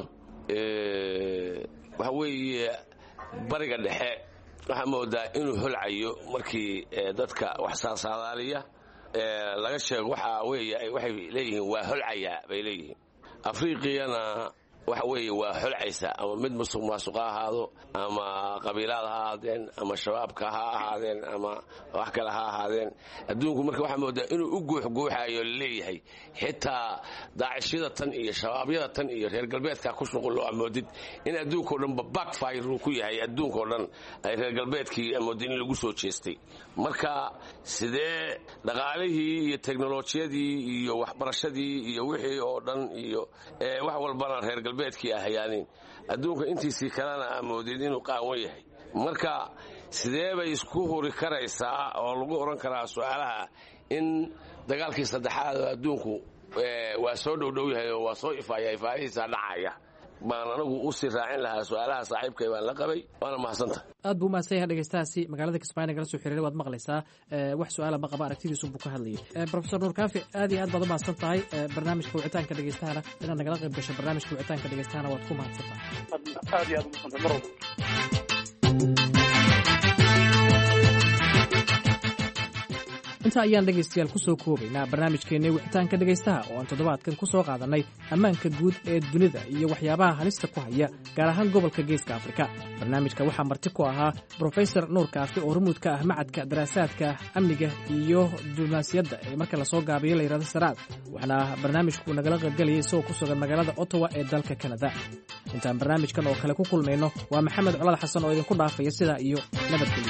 waxa weeye bariga dhexe waxaa moodaa inuu holcayo markii dadka wax saasaadaaliya laga sheego waxa weeye waxay leeyihiin waa holcayaa bay leeyihiin afriqiyana waxa weeye waa xolcaysa ama mid musuq maasuq ha ahaado ama qabiilaad ha ahaadeen ama shabaabka ha ahaadeen ama wax kale ha ahaadeen adduunku marka waxaa moodaa inuu u guuxguuxayo laleeyahay xitaa daacishyada tan iyo shabaabyada tan iyo reer galbeedka ku shuqullo amoodid in adduunkao dhanba backfire uu ku yahay adduunkao dhan ay reer galbeedkii amoodid in lagu soo jeestay marka sidee dhaqaalihii iyo teknolojiyadii iyo waxbarashadii iyo wixii oo dhan iyo wax walbana reer galbeedkii ahayaanin adduunka intiisii kalena amoodid inuu qaawan yahay marka sidee bay isku huri karaysaa oo lagu odhan karaa su-aalaha in dagaalkii saddexaad oo adduunku waa soo dhowdhow yahay oo waa soo ifaaya ifaayihiisa dhacaya baan anagu usii raacin lahaa su-aalaha saaxiibkay baan la qabay waana mahadsanta aad buu umahadsan yahay dhegeystahaasi magaalada kismaayo nagala soo xiriiray waad maqlaysaa wax su-aala ma qaba aragtidiisu buu ka hadlayay profesor nuur kaafi aad iyo aad baad umahadsan tahay barnaamijka wicitaanka dhegeystahana inaad nagala qayb gasho barnaamijka wicitaanka dhegeystahana waad ku mahadsan tahay aad iyo aad umahadsantay mar walba intaa ayaan dhegaystayaal ku soo koobaynaa barnaamijkeennii wicitaanka dhegaystaha oo aan toddobaadkan ku soo qaadannay ammaanka guud ee dunida iyo waxyaabaha halista ku haya gaar ahaan gobolka geeska afrika barnaamijka waxaa marti ku ahaa brofesor nuur kaafi oo rumuud ka ah macadka daraasaadka amniga iyo diblomaasiyadda ee marka lasoo gaabiyo la yidhahdo saraad waxaana barnaamijku nagala qaybgelayay isagoo ku sugan magaalada ottawa ee dalka kanada intaan barnaamijkan oo kale ku kulmayno waa maxamed colaad xasan oo idinku dhaafaya sidaa iyo nabadgelyo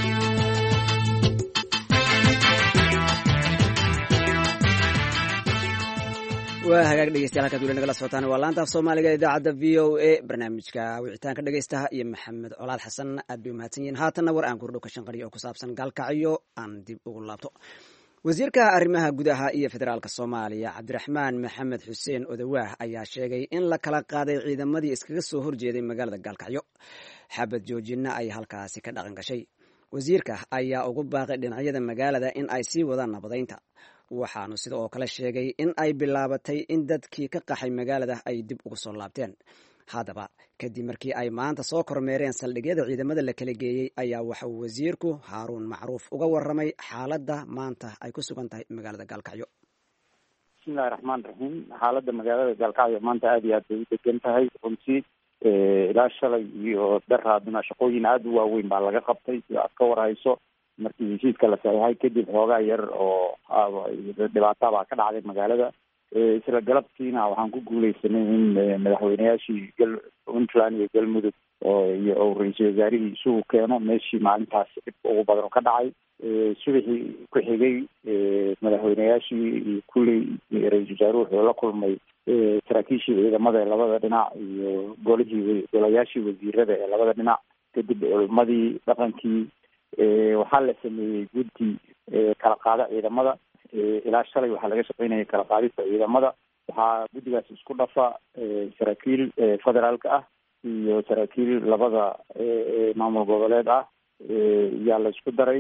waa hagaag dhegeystayaal halkaad weli nagala socotaan waa laanta af soomaaliga idaacadda v o a barnaamijka wicitaanka dhegeystaha iyo maxamed colaad xasan aad bay umahadsan yihiin haatanna war aan kordhow ka shanqariyo oo ku saabsan gaalkacyo aan dib ugu laabto wasiirka arrimaha gudaha iyo federaalka soomaaliya cabdiraxmaan maxamed xuseen odawaah ayaa sheegay in la kala qaaday ciidamadii iskaga soo horjeeday magaalada gaalkacyo xabad joojinna ay halkaasi ka dhaqan gashay wasiirka ayaa ugu baaqay dhinacyada magaalada in ay sii wadaan nabadaynta waxaanu sida oo kale sheegay in ay bilaabatay in dadkii ka qaxay magaalada ay dib ugu soo laabteen haddaba kadib markii ay maanta soo kormeereen saldhigyada ciidamada la kala geeyey ayaa waxa uu wasiirku haaruun macruuf uga waramay xaaladda maanta ay ku sugan tahay magaalada gaalkacyo bismillahi raxmaan raxiim xaaladda magaalada gaalkacyo maanta aada iyo aad bay u degan tahay runtii ilaa shalay iyo daraaduna shaqooyin aada u waaweyn baa laga qabtay iyo aad ka warhayso markii heshiiska la saxiixay kadib xoogaa yar oo dhibaata baa ka dhacday magaalada isla galabtiina waxaan ku guuleysanay in madaxweyneyaashii gal puntland iyo galmudug oo iyo oo ra-iisul wasaarihii isugu keeno meeshii maalintaas dhib ugu badan ka dhacay subaxii ku xigay madaxweyneyaashii iyo kulley ra-iisul wasaaruhu wuxuu la kulmay saraakiishii ciidamada ee labada dhinac iyo golihii golayaashii wasiirada ee labada dhinac kadib culmadii dhaqankii waxaa la sameeyey guddi kala qaada ciidamada ilaa shalay waxaa laga shaqeynaya kala qaadista ciidamada waxaa guddigaas isku dhafa saraakiil federaalka ah iyo saraakiil labada maamul goboleed ah yaa la isku daray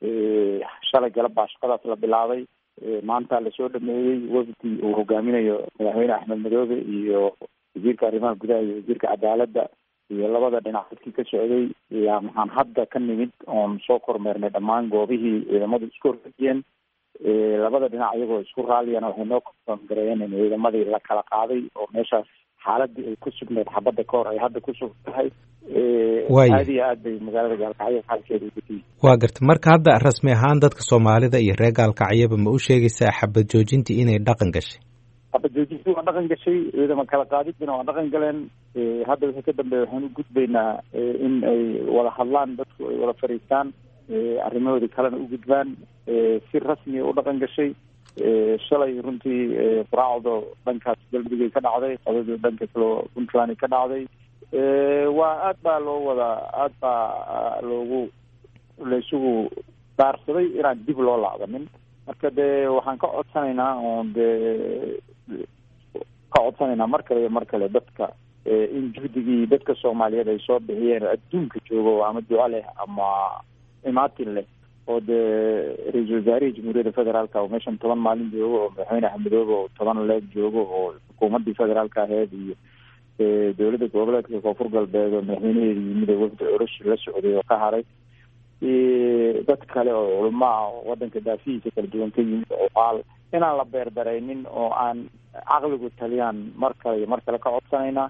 shalay galab baa shaqadaas la bilaabay maanta lasoo dhameeyey wafdi uu hogaaminayo madaxweyne axmed madoobe iyo wasiirka arrimaha gudaha iyo wasiirka cadaaladda iyo labada dhinac dadkii ka socday yaa maxaan hadda ka nimid oon soo kormeernay dhammaan goobihii ciidamadu isku horfajiyeen labada dhinac iyagoo isku raalliyana waxay noo kongareeyeen in ciidamadii la kala qaaday oo meeshaas xaaladii ay ku sugneyd xabadda ka hor ay hadda ku sug tahay aada iyo aad bay magaalada gaalkacyo xaalkeeda ugudiyi waa garta marka hadda rasmi ahaan dadka soomaalida iyo reer gaalkacyaba ma u sheegaysaa xabad joojintii inay dhaqan gashay xabad joojintii waa dhaqan gashay ciidama kala qaadidina waa dhaqan galeen hadda wixii ka dambeeya waxaan u gudbaynaa in ay wada hadlaan dadku ay wada fadhiistaan arrimahoodii kalena u gudbaan si rasmiya u dhaqan gashay shalay runtii quraacdo dhankaas galmudugay ka dhacday qodadii dhanka kaleo puntland ka dhacday waa aad baa loo wada aad baa loogu laysugu daarsaday inaan dib loo laabanin marka dee waxaan ka codsanaynaa oon dee ka codsanaynaa mar kale iyo mar kale dadka in juhdigii dadka soomaaliyeed ay soo bixiyeen adduunka joogo ama duco leh ama imaatin leh oo dee ra-iisul wasaarihii jamhuuriyadda federaalka oo meeshan toban maalin joogo oo madaxweyne axmedoobe oo toban leeg joogo oo xukuumaddii federaalka aheyd iyo dowladda goboleedka koonfur galbeed oo madaxweynaheeda yimid oo wafdi orosh la socday oo ka haray dad kale oo culamo ah oo wadanka daafihiisa kala duwan ka yimid oo qaal inaan la beerdaraynin oo aan caqligu taliyaan mar kale iyo mar kale ka codsanaynaa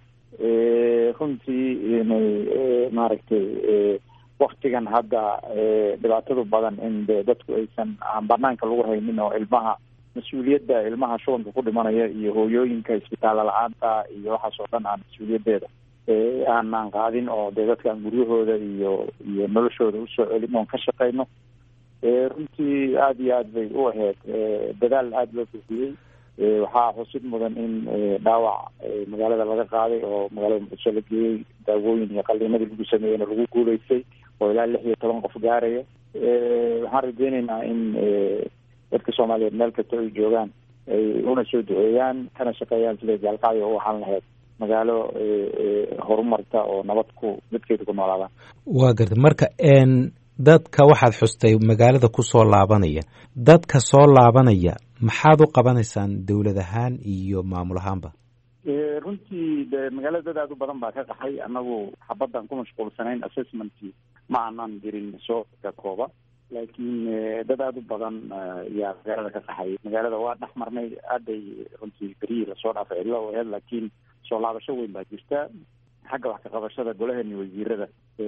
runtii inay maaragtay waktigan hadda dhibaatadu badan in de dadku aysan aan banaanka lagu haynin oo ilmaha mas-uuliyadda ilmaha shubanka ku dhimanaya iyo hooyooyinka isbitaalla la-aanta iyo waxaas oo dhan aan mas-uuliyaddeeda aanaan qaadin oo dee dadkaan guryahooda iyo iyo noloshooda usoo celin oon ka shaqeyno runtii aada iyo aad bay u ahayd dadaal aada loo bixiyey waxaa xusid mudan in dhaawac magaalada laga qaaday oo magaalada muqdisho la geeyey daawooyin iyo qaliinadii lagu sameeyeyna lagu guuleystay oo ilaa lix iyo toban qof gaaraya waxaan rajeyneynaa in dadka soomaaliyeed meel kasta ay joogaan ay una soo duceeyaan kana shaqeeyaan siday gaalkacyo u ahaan lahayd magaalo horumarta oo nabad ku dadkeeda ku noolaadaan waa garta marka dadka waxaad xustay magaalada kusoo laabanaya dadka soo laabanaya maxaad u qabanaysaan dowlad ahaan iyo maamul ahaanba runtii de magaalada dad aada u badan baa ka qaxay annagu xabaddan ku mashquulsanayn assessmentkii ma aanan jirin soo kooba laakiin dad aada u badan yaa magaalada ka qaxay magaalada waa dhex marnay aaday runtii berihii lasoo dhaafay cidlo u aheyd laakiin soo laabasho weyn baa jirta xagga wax ka qabashada golaheeni wasiirada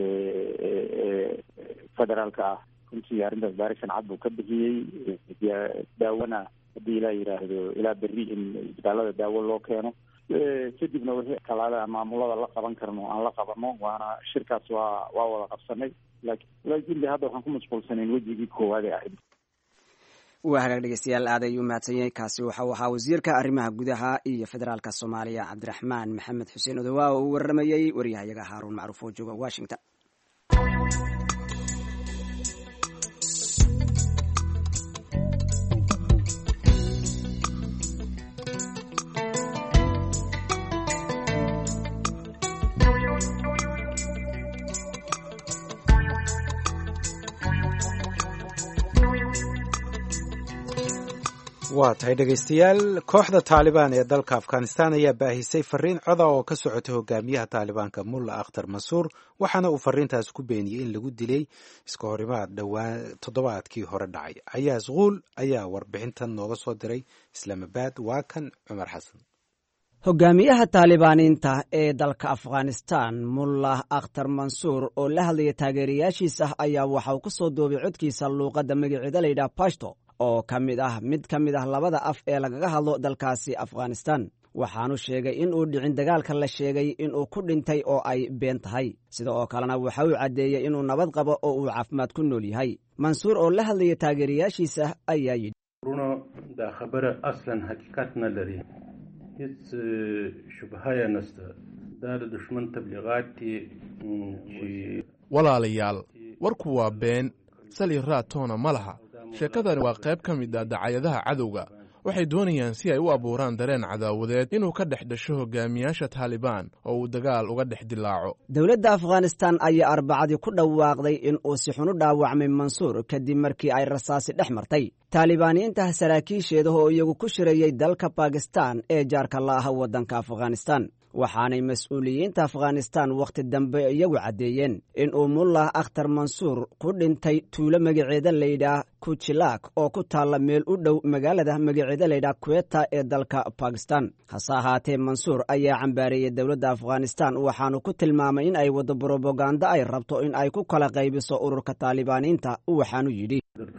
federaalka ah runtii arrintaas baarisan cad buu ka bixiyey daawona haddii ilaa yidhaahdo ilaa berri in isbitaalada daawo loo keeno kadibna wixii kalaale maamulada la qaban karno aan la qabano waana shirkaas waa waa wada qabsanay laakin laakiin de hadda waxaan ku mashquulsanayn wejigii koowaad ee ahayd waa hagaag dhegeystayaal aad ayuu mahadsan yahay kaasi waxau ahaa wasiirka arrimaha gudaha iyo federaalka soomaaliya cabdiraxmaan maxamed xuseen odowaa oo uu waramayey waryahayaga haaruun macruuf oo jooga washington waa tahay dhegaystayaal kooxda taalibaan ee dalka afghanistan ayaa baahisay fariin coda oo ka socotay hogaamiyaha taalibaanka mulla akhtar mansuur waxaana uu fariintaas ku beeniyey in lagu dilay iska horimaad dhowaan toddobaadkii hore dhacay cayaas kuul ayaa warbixintan nooga soo diray islaamabaad waa kan cumar xasan hogaamiyaha taalibaaniinta ee dalka afghanistan mullah akhtar mansuur oo la hadlaya taageerayaashiisa ayaa waxauu ku soo duubay codkiisa luuqadda magaceeda layidhaha bashto oo ka mid ah mid ka mid ah labada af ee lagaga hadlo dalkaasi afghanistan waxaanu sheegay in uu dhicin dagaalka la sheegay inuu ku dhintay oo ay been tahay sida oo kalena waxa uu caddeeyey inuu nabad qabo oo uu caafimaad ku nool yahay mansuur oo la hadlaya taageerayaashiisa ayaa yidhi walaalayaal warku waa been sali raatoona ma laha sheekadani waa qayb ka mid ah dacayadaha cadowga waxay doonayaan si ay u abuuraan dareen cadaawadeed inuu ka dhex dhasho hogaamiyaasha taalibaan oo uu dagaal uga dhex dilaaco dowladda afghanistan ayaa arbacadii ku dhawaaqday in uu si xun u dhaawacmay mansuur kadib markii ay rasaasi dhex martay taalibaaniyiinta saraakiisheeda oo iyagu ku shirayey dalka bakistan ee jaarka la ah waddanka afghanistan waxaanay mas-uuliyiinta afghanistan wakhti dambe iyagu caddeeyeen in uu mullah akhtar mansuur ku dhintay tuulo magaceeda layidhaah kujilaak oo ku taalla meel u dhow magaalada magaceeda layidhaah kuweta ee dalka bakistan hase ahaatee mansuur ayaa cambaareeyey dowladda afghanistan waxaanu ku tilmaamay in ay waddo brobaganda ay rabto in ay ku kala qaybiso ururka taalibaaniinta waxaanu yidhi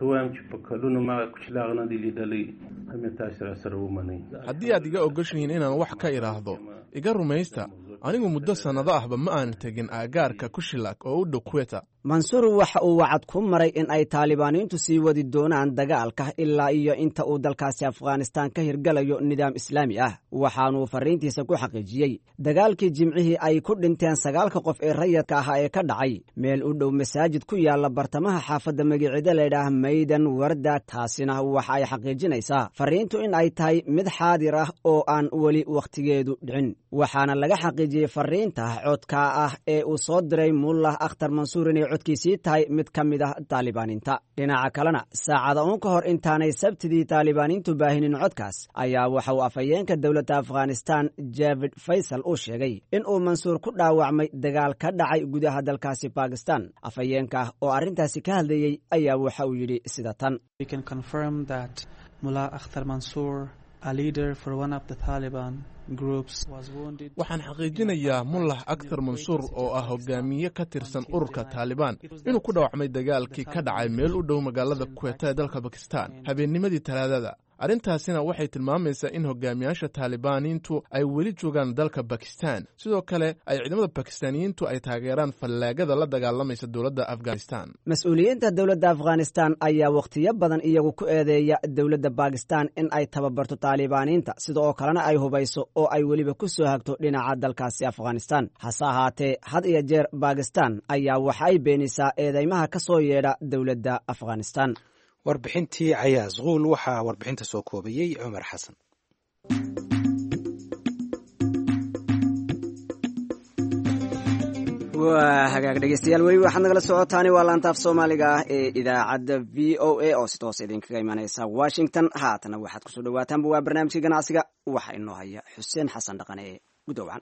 haddii aad iga ogoshihiin inaan wax ka idhaahdo iga rumaysta anigu muddo sannado ahba ma aanu tegin aagaarka kushilak oo u dhow kuweta mansuur waxa uu wacad ku maray in ay taalibaaniintu sii wadi doonaan dagaalka ilaa iyo inta uu dalkaasi afghanistan ka hirgalayo nidaam islaami ah waxaanuu fariintiisa ku xaqiijiyey dagaalkii jimcihii ay ku dhinteen sagaalka qof ee rayadka ahaa ee ka dhacay meel u dhow masaajid ku yaalla bartamaha xaafadda magaceeda laydhaah maydan warda taasina waxa ay xaqiijinaysaa fariintu in ay tahay mid xaadir ah oo aan weli wakhtigeedu dhicin waxaana laga xaqiijiyey fariinta codka ah ee uu soo diray mullah akhtar mansuur inay codkiisii tahay mid ka mid ah taalibaaniinta dhinaca kalena saacada uun ka hor intaanay sabtidii taalibaaniintu baahinin codkaas ayaa waxa uu afhayeenka dowladda afghanistan javid faysal uu sheegay in uu mansuur ku dhaawacmay dagaal ka dhacay gudaha dalkaasi bakistan afhayeenka oo arrintaasi ka hadlayey ayaa waxa uu yidhi sida tan waxaan xaqiijinayaa mullah akhtar mansuur oo ah hogaamiye ka tirsan ururka taalibaan inuu ku dhaawacmay dagaalkii ka dhacay meel u dhow magaalada kuweta ee dalka bakistan habeennimadii talaadada arrintaasina waxay tilmaamaysaa in hogaamiyaasha taalibaaniintu ay weli joogaan dalka bakistan sidoo kale ay ciidamada bakistaaniyiintu ay taageeraan fallaagada la dagaalamaysa dowladda afghanistan mas-uuliyiinta dowladda afghanistan ayaa wakhtiyo badan iyagu ku eedeeya dowladda bakistan in ay tababarto taalibaaniinta sida oo kalena ay hubayso oo ay weliba ku soo hagto dhinaca dalkaasi afghanistan hase ahaatee had iyo jeer bakistan ayaa waxa ay beenisaa eedeymaha ka soo yeedha dowladda afghanistan warbixintii cayaas kuul waxaa warbixinta soo koobayey cumar xasan waa hagaag dhegeystayaal weli waxaad nagala socotaani waa laantaaf soomaaliga ah ee idaacadda v o a oo si toos idinkaga imanaysa washington haatana waxaad kusoo dhawaataanba waa barnaamijka ganacsiga waxaa inoo haya xuseen xasan dhaqane ee gudowcan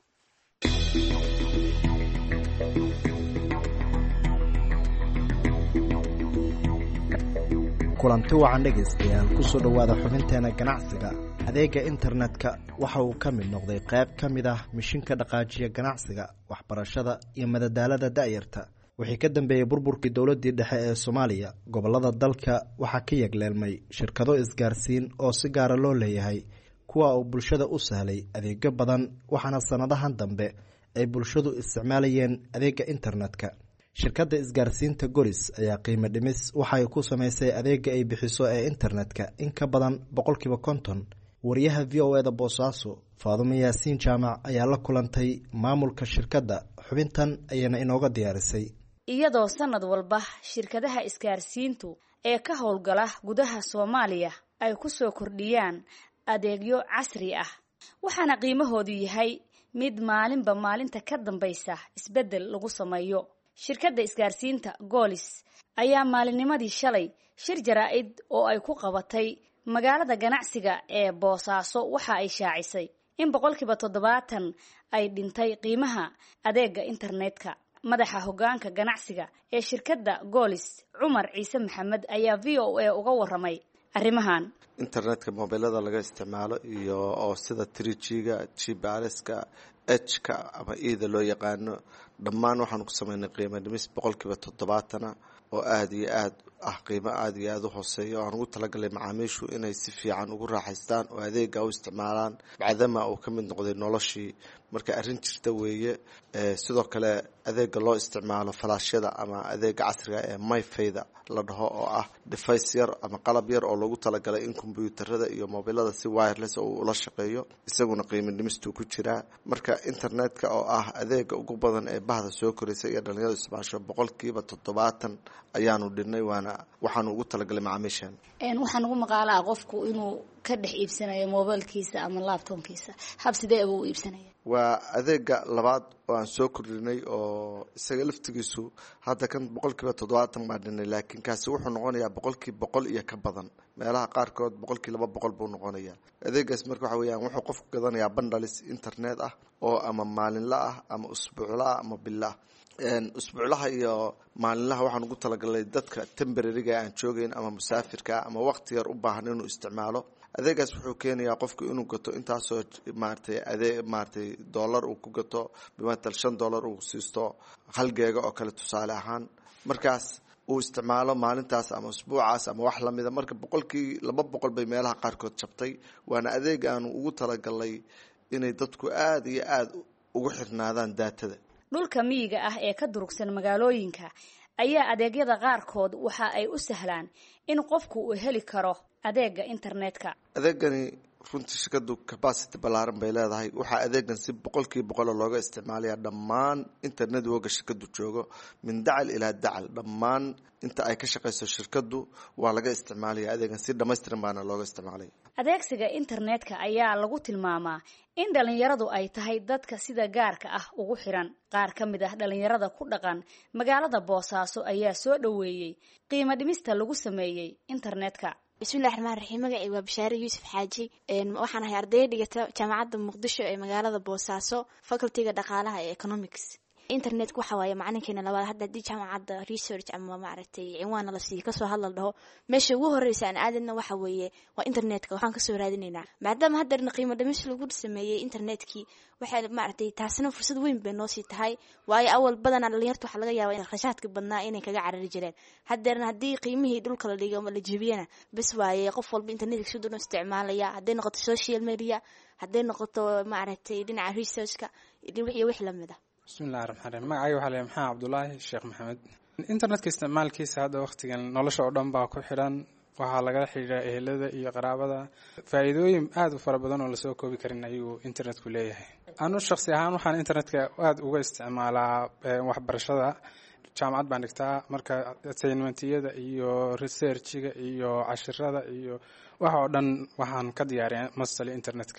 kulanti wacan dhegaystayaal kusoo dhowaada xubinteena ganacsiga adeega internetka waxa uu ka mid noqday qayb ka mid ah mishinka dhaqaajiya ganacsiga waxbarashada iyo madadaalada da'yarta wixii ka dambeeyey burburkii dowladii dhexe ee soomaaliya gobolada dalka waxaa ka yegleelmay shirkado isgaarsiin oo si gaara loo leeyahay kuwa uu bulshada u sahlay adeegyo badan waxaana sannadahan dambe ay bulshadu isticmaalayeen adeega internetka shirkadda isgaarsiinta goris ayaa qiimo dhimis waxay ku samaysay adeega ay bixiso ee internetka in ka badan boqolkiiba konton wariyaha v o eda boosaaso faadumo yaasiin jaamac ayaa la kulantay maamulka shirkadda xubintan ayayna inooga diyaarisay iyadoo sanad walba shirkadaha isgaarsiintu ee ka howlgala gudaha soomaaliya ay ku soo kordhiyaan adeegyo casri ah waxaana qiimahoodu yahay mid maalinba maalinta ka dambaysa isbeddel lagu sameeyo shirkadda isgaarsiinta goolis ayaa maalinnimadii shalay shir jaraa-id oo ay ku qabatay magaalada ganacsiga ee boosaaso waxa ay shaacisay in boqolkiiba toddobaatan ay dhintay qiimaha adeega internetka madaxa hoggaanka ganacsiga ee shirkadda goolis cumar ciise maxamed ayaa v o a uga waramay arrimahan internetka mobilada laga isticmaalo iyo oo sida trijiga jibaaleska ejka ama eda loo yaqaano dhammaan waxaanu ku sameynay qiimo dhimis boqolkiiba toddobaatana oo aada iyo aad ah qiimo aada iyo aada u hooseeya oo aan ugu talagalay macaamiishu inay si fiican ugu raaxaystaan oo adeega u isticmaalaan bacdama uu ka mid noqday noloshii marka arrin jirta weeye sidoo kale adeega loo isticmaalo falaashyada ama adeega casriga ee myfayda la dhaho oo ah device yar ama qalab yar oo loogu talagalay in kombyuutarada iyo mobilada si wireless oo ula shaqeeyo isaguna qiimo dhimistuu ku jiraa marka internetka oo ah adeega ugu badan ee bahda soo koraysa iyo dhalinyarada isticmaasho boqolkiiba toddobaatan ayaanu dhinay waana waxaanu ugu talagalay macaamiishan waxaan ugu maqaalaa qofku inuu ka dhex iibsanayo mobilkiisa ama laptopkiisa hab sidee buu u iibsanaya waa adeega labaad oo aan soo kordhinay oo isaga laftigiisu hadda kan boqolkiiba toddobaatan baa dhinay laakiin kaasi wuxuu noqonayaa boqolkii boqol iyo ka badan meelaha qaarkood boqolkii laba boqol buu noqonayaa adeegaas marka waxa weyaan wuxuu qofku gadanayaa bandalis internet ah oo ama maalinla ah ama usbuucla ah ama bila ah usbuuclaha iyo maalinlaha waxaan ugu talagalnay dadka temberariga aan joogeyn ama musaafirka ama waqti yar u baahan inuu isticmaalo adeegaas wuxuu keenayaa qofku inuu gato intaasoo maaratay adee maaratay dollar uu ku gato bimatal shan dollar uu siisto hal geega oo kale tusaale ahaan markaas uu isticmaalo maalintaas ama usbuucaas ama wax lamida marka boqolkii laba boqol bay meelaha qaarkood jabtay waana adeeg aanu ugu talagalnay inay dadku aada iyo aada ugu xirnaadaan daatada dhulka miyiga ah ee ka durugsan magaalooyinka ayaa adeegyada qaarkood waxa ay u sahlaan in qofku uu heli karo adeega internetka adeegani runtii shirkadu capacity ballaaran bay leedahay waxaa adeegan si boqolkiiba boqola looga isticmaalaya dhammaan internet woga shirkadu joogo min dacal ilaa dacal dhammaan inta ay ka shaqayso shirkadu waa laga isticmaalaya adeegan si dhamaystiran baana looga isticmaalaya adeegsiga internetka ayaa lagu tilmaamaa in dhalinyaradu ay tahay dadka sida gaarka ah ugu xiran qaar ka mid ah dhalinyarada ku dhaqan magaalada boosaaso ayaa soo dhoweeyey qiimo dhimista lagu sameeyey internetka bismillahi raxmaan raxiim magacay waa bashaare yuusuf xaaji waxaan ahay ardaya dhigata jaamacadda muqdisho ee magaalada boosaaso facultyga dhaqaalaha ee economics internetka waxa waaye macalinkeena labaad hadda haddii jaamacadda research ama maaragtay cinwaana la siiyo kasoo hadla dhaho meesha ugu horreysa aan aadadna waxa weeye waa internetka waxaan kasoo raadinaynaa maadaama haddeerna qiimo dhimis lagu sameeyey internetkii waxay maaragtay taasina fursad weyn bay noosii tahay waayo awal badanaa dhalinyarta waxaa laga yaabaa in khashaadka badnaa inay kaga carari jireen haddeerna haddii qiimihii dhulka la dhigo ama la jebiyana bes waaye qof walba internetka si doon isticmaalaya hadday noqoto social media hadday noqoto maaragtay dhinaca researchka iyo wix lamid ah bismillahi raxmaan raxiim magacayga waxaa leeyahay maxamed cabdulaahi sheekh maxamed internetka isticmaalkiisa hadda waqtigan nolosha oo dhan baa ku xidhan waxaa lagala xidhiidhaa ehelada iyo qaraabada faa'iidooyin aada u fara badan oo lasoo koobi karin ayuu internetku leeyahay anu shaksi ahaan waxaan internetka aada uga isticmaalaa waxbarashada jaamacad baan dhigtaa marka assignmentiyada iyo researchiga iyo cashirada iyo waxa oo dhan waxaan ka diyaariya mastali internetka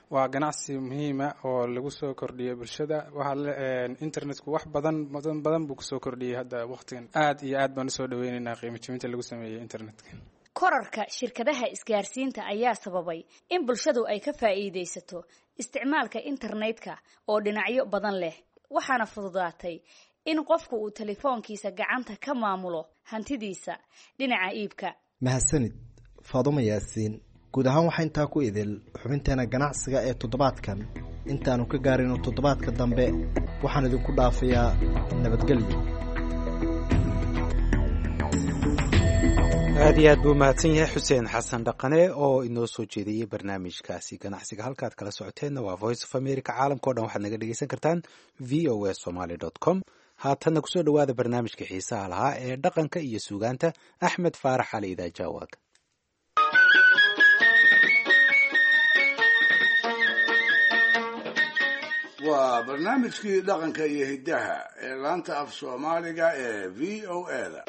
waa ganacsi muhiima oo lagu soo kordhiyo bulshada waxaa internetku wax badan badan badan buu kusoo kordhiyey hadda waqtigan aad iyo aad baan usoo dhaweyneynaa qiimo jibinta lagu sameeyey internetka korarka shirkadaha isgaarsiinta ayaa sababay in bulshadu ay ka faa'iidaysato isticmaalka internetka oo dhinacyo badan leh waxaana fududaatay in qofku uu telefoonkiisa gacanta ka maamulo hantidiisa dhinaca iibka mahadsanid faadumo yaasiin guud ahaan waxaa intaa ku idil xubinteena ganacsiga ee toddobaadkan intaanu ka gaarino toddobaadka dambe waxaan idinku dhaafayaa nabadgelyo aad iyo aad buu mahadsan yahay xuseen xasan dhaqane oo inoo soo jeediyey barnaamijkaasi ganacsiga halkaad kala socoteenna waa voice of america caalamka o dhan waxaad naga dhegeysan kartaan v o a somaly com haatanna kusoo dhowaada barnaamijka xiisaha lahaa ee dhaqanka iyo suugaanta axmed faarax cali idaajawaag waa barnaamijkii dhaqanka iyo hiddaha ee laanta af soomaaliga ee v o a da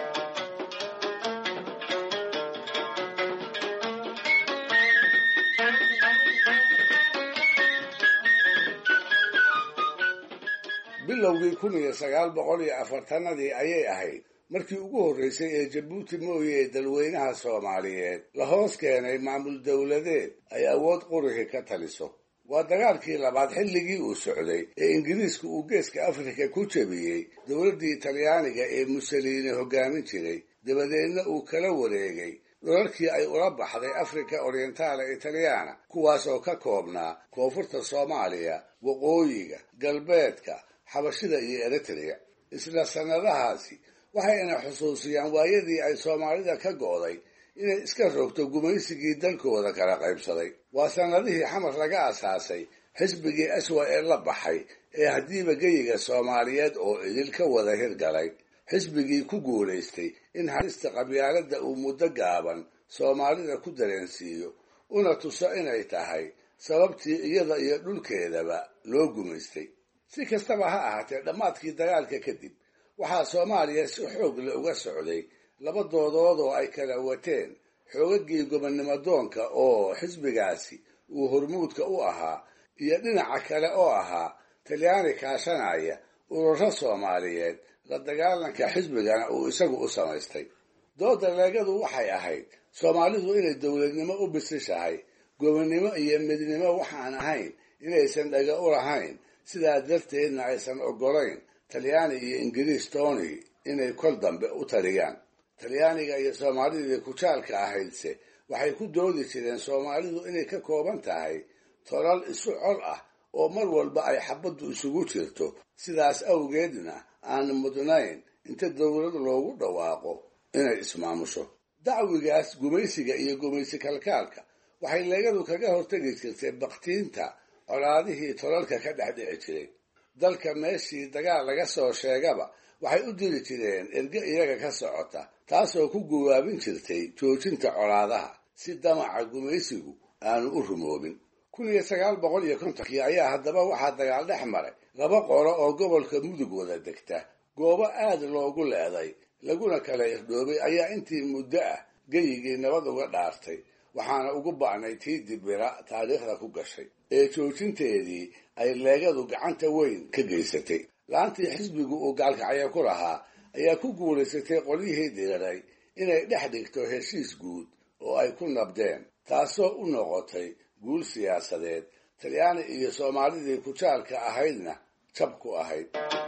bilowgii kun iyo sagaal boqol iyo afartanadii ayay ahayd markii ugu horreysay ee jabuuti mooye ee dalweynaha soomaaliyeed la hoos keenay maamul dowladeed ay awood qurixi ka taliso waa dagaalkii labaad xilligii uu socday ee ingiriisku uu geeska afrika ku jebiyey dowladdii talyaaniga ee musoliini hoggaamin jiray dabadeedna uu kala wareegay dhulalkii ay ula baxday africa orientale italyaana kuwaas oo ka koobnaa koonfurta soomaaliya waqooyiga galbeedka xabashida iyo eritrea isla sannadahaasi waxayna xusuusiyaan waayadii ay soomaalida ka go'day inay iska rogto gumaysigii dalkooda kala qaybsaday waa sannadihii xamar laga asaasay xisbigii aswa ee la baxay ee haddiiba geyiga soomaaliyeed oo idil ka wada hirgalay xisbigii ku guulaystay in halista qabyaaladda uu muddo gaaban soomaalida ku dareensiiyo una tuso inay tahay sababtii iyada iyo dhulkeedaba loo gumaystay si kastaba ha ahaatee dhammaadkii dagaalka kadib waxaa soomaaliya si xoog la uga socday laba doodood oo ay kala wateen xoogagii gobonnimo doonka oo xisbigaasi uu hormuudka u ahaa iyo dhinaca kale oo ahaa talyaani kaashanaya ururo soomaaliyeed la dagaalanka xisbigana uu isagu u samaystay dooda leegadu waxay ahayd soomaalidu inay dowladnimo u bisishahay gobonnimo iyo midnimo waxaan ahayn inaysan dhaga u lahayn sidaa darteedna aysan oggolayn talyaani iyo ingiriis tony inay kol dambe u taliyaan talyaaniga iyo soomaalidii kujaalka ahaydse waxay ku doodi jireen soomaalidu inay ka kooban tahay tolal isu col ah oo mar walba ay xabaddu isugu jirto sidaas awgeedna aan mudnayn inta dowlad loogu dhawaaqo inay ismaamusho dacwigaas gumaysiga iyo gumaysi kalkaalka waxay leegadu kaga hortegi jirtay baktiinta colaadihii tolalka ka dhex dhici jiray dalka meeshii dagaal laga soo sheegaba waxay u diri jireen erge iyaga ka socota taasoo ku guwaabin jirtay joojinta colaadaha si damaca gumaysigu aanu u rumoobin kun iyo sagaal boqol iyo kontonkii ayaa haddaba waxaa dagaal dhex maray laba qolo oo gobolka mudug wada degta goobo aad loogu leeday laguna kala irdhoobay ayaa intii muddo ah geyigii nabad uga dhaartay waxaana ugu ba'nay tii dibira taariikhda ku gashay ee joojinteedii ay leegadu gacanta weyn ka geysatay laantii xisbigu uu gaalkacyo ku lahaa ayaa ku guulaysatay qolyihii diriray inay dhex dhigto heshiis guud oo ay ku nabdeen taasoo u noqotay guul siyaasadeed talyaani iyo soomaalidii kujaalka ahaydna jab ku ahayd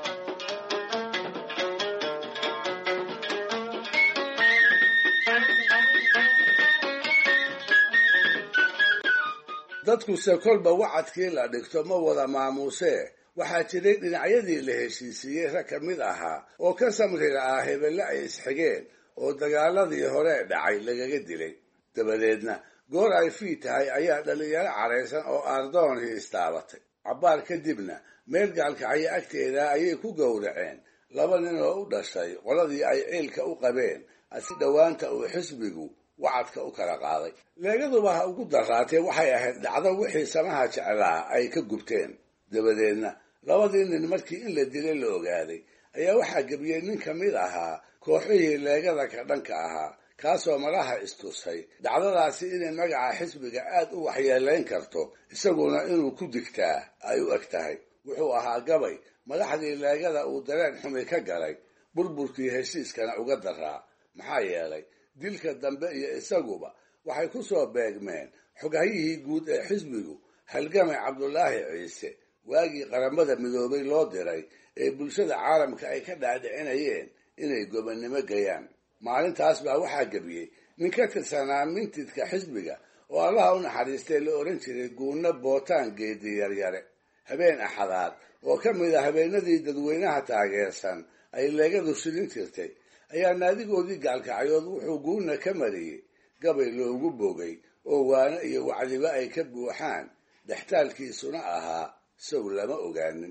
dadkuse kolba wacadkii la dhigto ma wada maamuusee waxaa jiray dhinacyadii la heshiisiiyey rag ka mid ahaa oo ka samri la'aa hebelle ay isxigeen oo dagaaladii hore dhacay lagaga dilay dabadeedna goor ay fii tahay ayaa dhallinyaro caraysan oo ardoonhii istaabatay cabbaar kadibna meel gaalkacyo agteeda ayay ku gowraceen laba nin oo u dhashay qoladii ay ciilka u qabeen asi dhowaanta uu xisbigu wacadka u kala qaaday leegaduba ha ugu daraatee waxay ahayd dhacdo wixii samaha jeclaa ay ka gubteen dabadeedna labadii nin markii in la dilay la ogaaday ayaa waxaa gebiyey nin ka mid ahaa kooxihii leegada ka dhanka ahaa kaasoo malaha istusay dhacdadaasi inay magaca xisbiga aad u waxyeelayn karto isaguna inuu ku digtaa ay u eg tahay wuxuu ahaa gabay madaxdii leegada uu dareen xumi ka galay burburkii heshiiskana uga daraa maxaa yeelay dilka dambe iyo isaguba waxay ku soo beegmeen xogahyihii guud ee xisbigu halgamay cabdulaahi ciise waagii qaramada midoobay loo diray ee bulshada caalamka ay ka dhaadhicinayeen inay gobonnimo gayaan maalintaas baa waxaa gebiyey nin ka tirsanaa mintidka xisbiga oo allaha u naxariistay la odhan jiray guunno bootaan geedi yaryare habeen axadaad oo ka mid a habeenadii dadweynaha taageersan ay leegadu shilin jirtay ayaa naadigoodii gaalkacyood wuxuu guunna ka mariyey gabay loogu bogay oo waano iyo wacdiba ay ka buuxaan dhextaalkiisuna ahaa sow lama ogaanin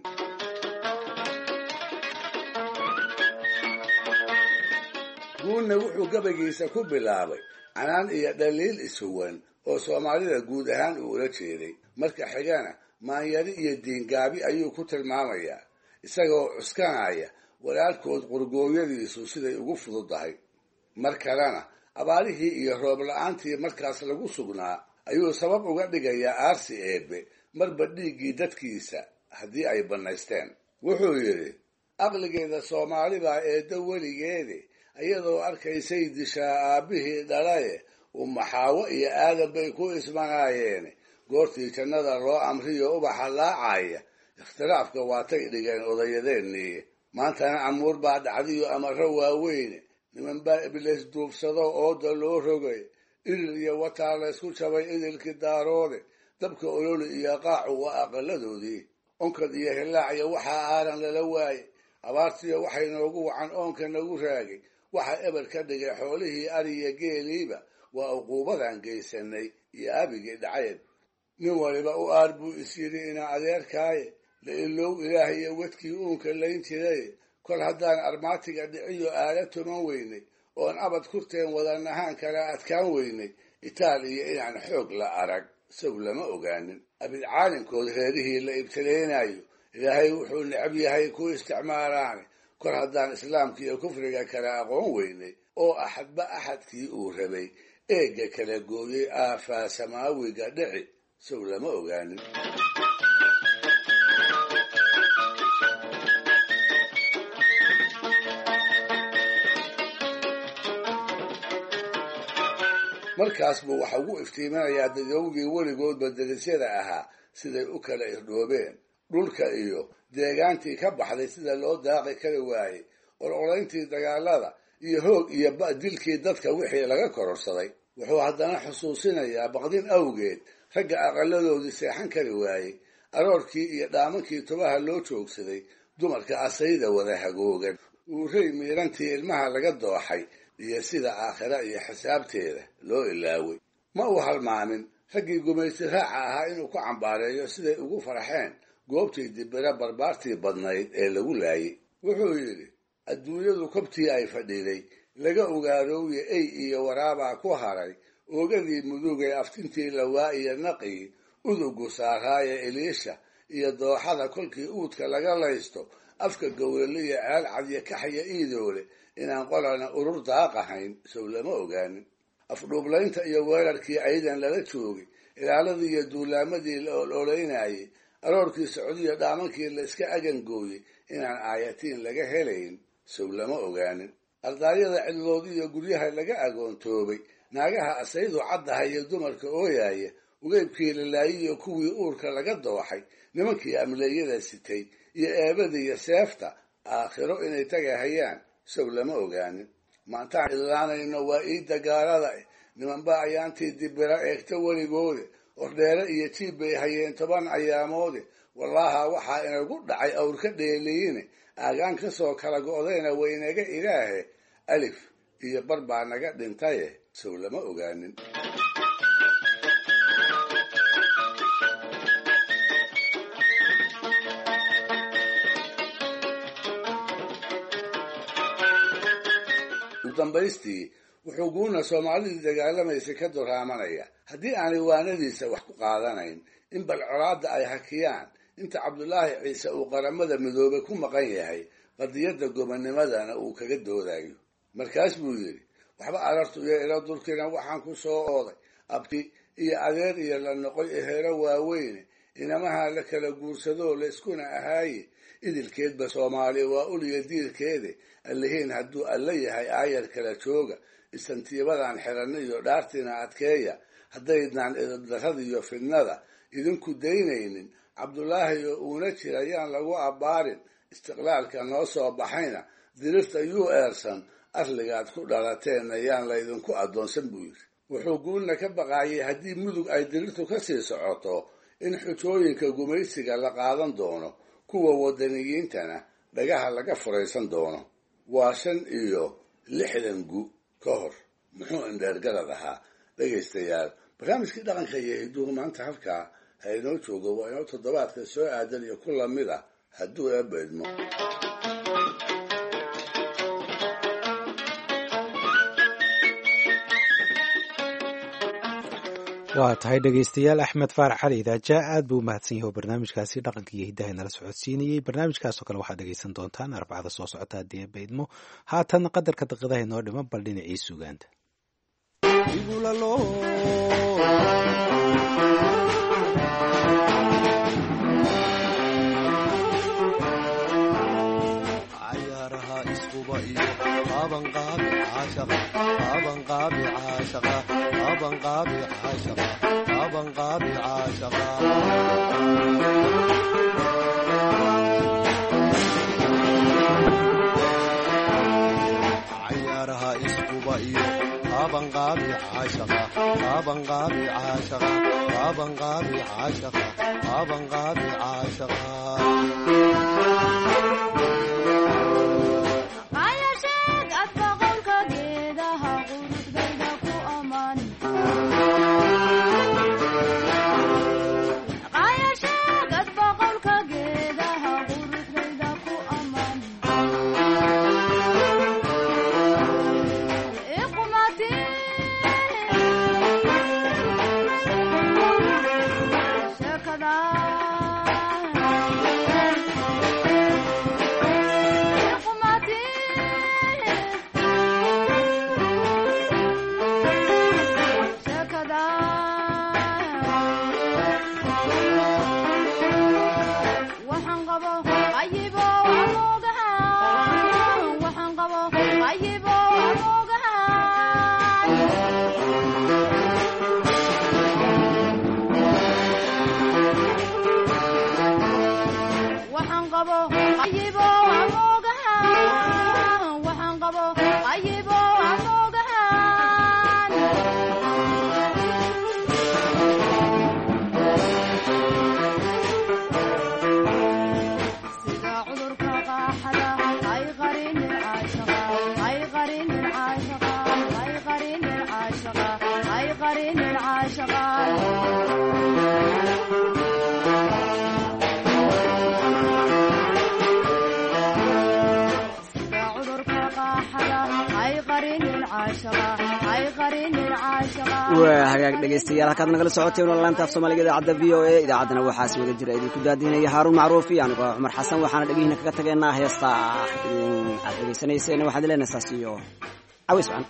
guunna wuxuu gabaygiisa ku bilaabay canaan iyo dhaliil ishuwan oo soomaalida guud ahaan uu ula jeeday marka xigana maanyari iyo diingaabi ayuu ku tilmaamayaa isagoo cuskanaya walaalkood qurgooyadiisu siday ugu fududahay mar kalena abaarihii iyo roob la-aantii markaas lagu sugnaa ayuu sabab uga dhigayaa aarsi eebbe marba dhiiggii dadkiisa haddii ay bannaysteen wuxuu yidhi aqligeeda soomaali baa eeddo weligeede iyadoo arkaysay dishaa aabbihii dhalaye umaxaawo iyo aadan bay ku ismanaayeen goortii jannada loo amriyo ubaxa laacaya ikhtilaafka waatay dhigeen odayadeennii maantana amuur baa dhacdiyo amaro waaweyne niman baa ibliis duubsado ooda loo rogay idil iyo wataa laysku jabay idilkii daaroode dabka ololi iyo qaacu waa aqaladoodii onkad iyo hilaacya waxaa aaran lala waaye abaartiyo waxay noogu wacan oonka nagu raagay waxa eber ka dhigay xoolihii ariya geeliiba waa uquubadan geysanay iyo abigii dhacayd nin waliba u aar buu is yidhi ina adeerkaaye la ilow ilaah iyo wedkii uunka layn jiray kol haddaan armaatiga dhiciyo aala tuman weynay oon abad kurteen wadanahaan kala adkaan weynay itaal iyo inaan xoog la arag sow lama ogaanin abid caalinkood reerihii la ibtilaynayo ilaahay wuxuu necab yahay ku isticmaalaane kor haddaan islaamka iyo kufriga kala aqoon weynay oo axadba axadkii uu rabay eegga kala gooyey aafaa samaawiga dhici sow lama ogaanin markaas buu waxa ugu iftiiminayaa dadowgii weligoodba derisyada ahaa siday u kala irdhoobeen dhulka iyo deegaantii ka baxday sida loo daaqi kari waayey ololayntii dagaalada iyo hoog iyo dilkii dadka wixii laga kororsaday wuxuu haddana xusuusinayaa baqdin awgeed ragga aqaladoodii seexan kari waayey aroorkii iyo dhaamankii tubaha loo joogsaday dumarka asayda wada hagoogan uurey miirantii ilmaha laga dooxay iyo sida aakhira iyo xisaabteeda loo ilaaway ma uu halmaamin raggii gumaysi raaca ahaa inuu ku cambaareeyo siday ugu farxeen goobtii dibira barbaartii badnayd ee lagu laayay wuxuu yidhi adduunyadu kobtii ay fadhiday laga ogaarooye ey iyo waraabaa ku haray oogadii mudugay aftintii lawaa iyo naqii udugu saaraaye eliisha iyo dooxada kolkii uudka laga laysto afka gowraliya ceel cadyo kaxya iidoole inaan qolana urur daaqahayn sow lama ogaanin afdhuublaynta iyo weerarkii aydan lala joogay ilaaladii iyo duulaamadii la ololaynayay aroorkii socdiyo dhaamankii la iska agangooyey inaan aayatiin laga helayn sow lama ogaanin ardaaryada cidlood iyo guryaha laga agoontoobay naagaha asaydu caddaha iyo dumarka ooyaaya ugeybkii lalaayiyo kuwii uurka laga dooxay nimankii amleeyada sitay iyo eebadiiyo seefta aakhiro inay tagahayaan sow lama ogaanin maantaan idlaanayno waa iidda gaalada nimanba ayaantii dibira eegta weligoode ordheere iyo jiib bay hayeen toban ayaamoode wallaaha waxaa inagu dhacay awrka dheeliyiine aagaan ka soo kala go'dayna waynaga ilaahe alif iyo bar baa naga dhintaye sow lama ogaanin udambaystii wuxuu guuna soomaalidii dagaalamaysay ka duraamanaya haddii aanay waanadiisa wax ku qaadanayn in bal colaadda ay hakiyaan inta cabdulaahi ciise uu qaramada midoobay ku maqan yahay qadiyadda gobonimadana uu kaga doodayo markaas buu yidhi waxba arartu iyo ila dulkina waxaan ku soo ooday abti iyo adeer iyo la noqoy eheero waaweyne inamaha la kala guursadoo la iskuna ahaaye idilkeedba soomaaliya waa uliya diirkeede allihiin hadduu alla yahay aayar kala jooga istantiibadan xiranna iyo dhaartiina adkeeya haddaydnaan idabdarrada iyo fidnada idinku daynaynin cabdulaahi oo uuna jira yaan lagu abbaarin istiqlaalka noo soo baxayna dirirta yuu eersan arligaad ku dhalateenna yaan laydinku addoonsan buu yidhi wuxuu guulna ka baqaayay haddii mudug ay dirirtu ka sii socoto in xujooyinka gumaysiga la qaadan doono kuwa wadaniyiintana dhagaha laga furaysan doono waa shan iyo lixdan gu ka hor muxuu indheergarad ahaa dhegaystayaal barnaamijkii dhaqanka iyo hiduhu maanta halkaa ha inoo joogo waa inoo toddobaadka soo aadan iyo ku lamid ah hadduu eebba idmo waa tahay dhegaystayaal axmed faarax cali idaaja aad buu umahadsan yahay oo barnaamijkaasi dhaqanka iyo hiddaha nala socodsiinayey barnaamijkaasoo kale waxaad dhegaysan doontaan arbacada soo socota haddii eebba idmo haatan qadarka daqiidaha inoo dhiman bal dhinacii sugaanta cayaaraha iskuba iyo qabanqaabi caashaqa qabanqaabi caashaqa qabanqaabi caashaqa qabanqaabi caashaqa waa hagaag dhegaystayaal halkaad nagala socoteen waa laanta af soomaaliga idaacadda v o a idaacaddana waxaas wada jira idinku daadinaya haaruun macruuf iyo anigoo cumar xasan waxaana dhegihiina kaga tagaynaa heesta aad dhegaysanayseen waxaad leenaysaas iyo caways wacan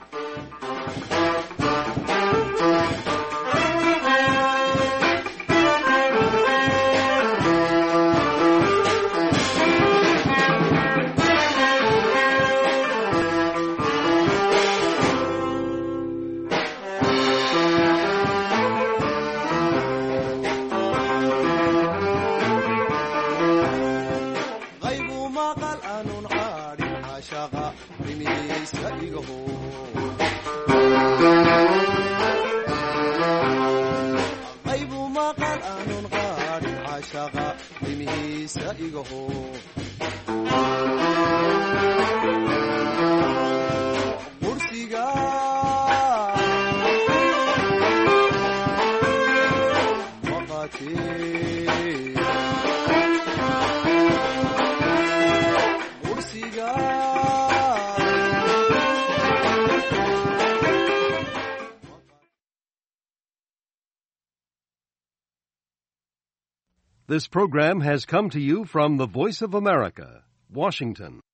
This program has come to you from the Voice of America, Washington.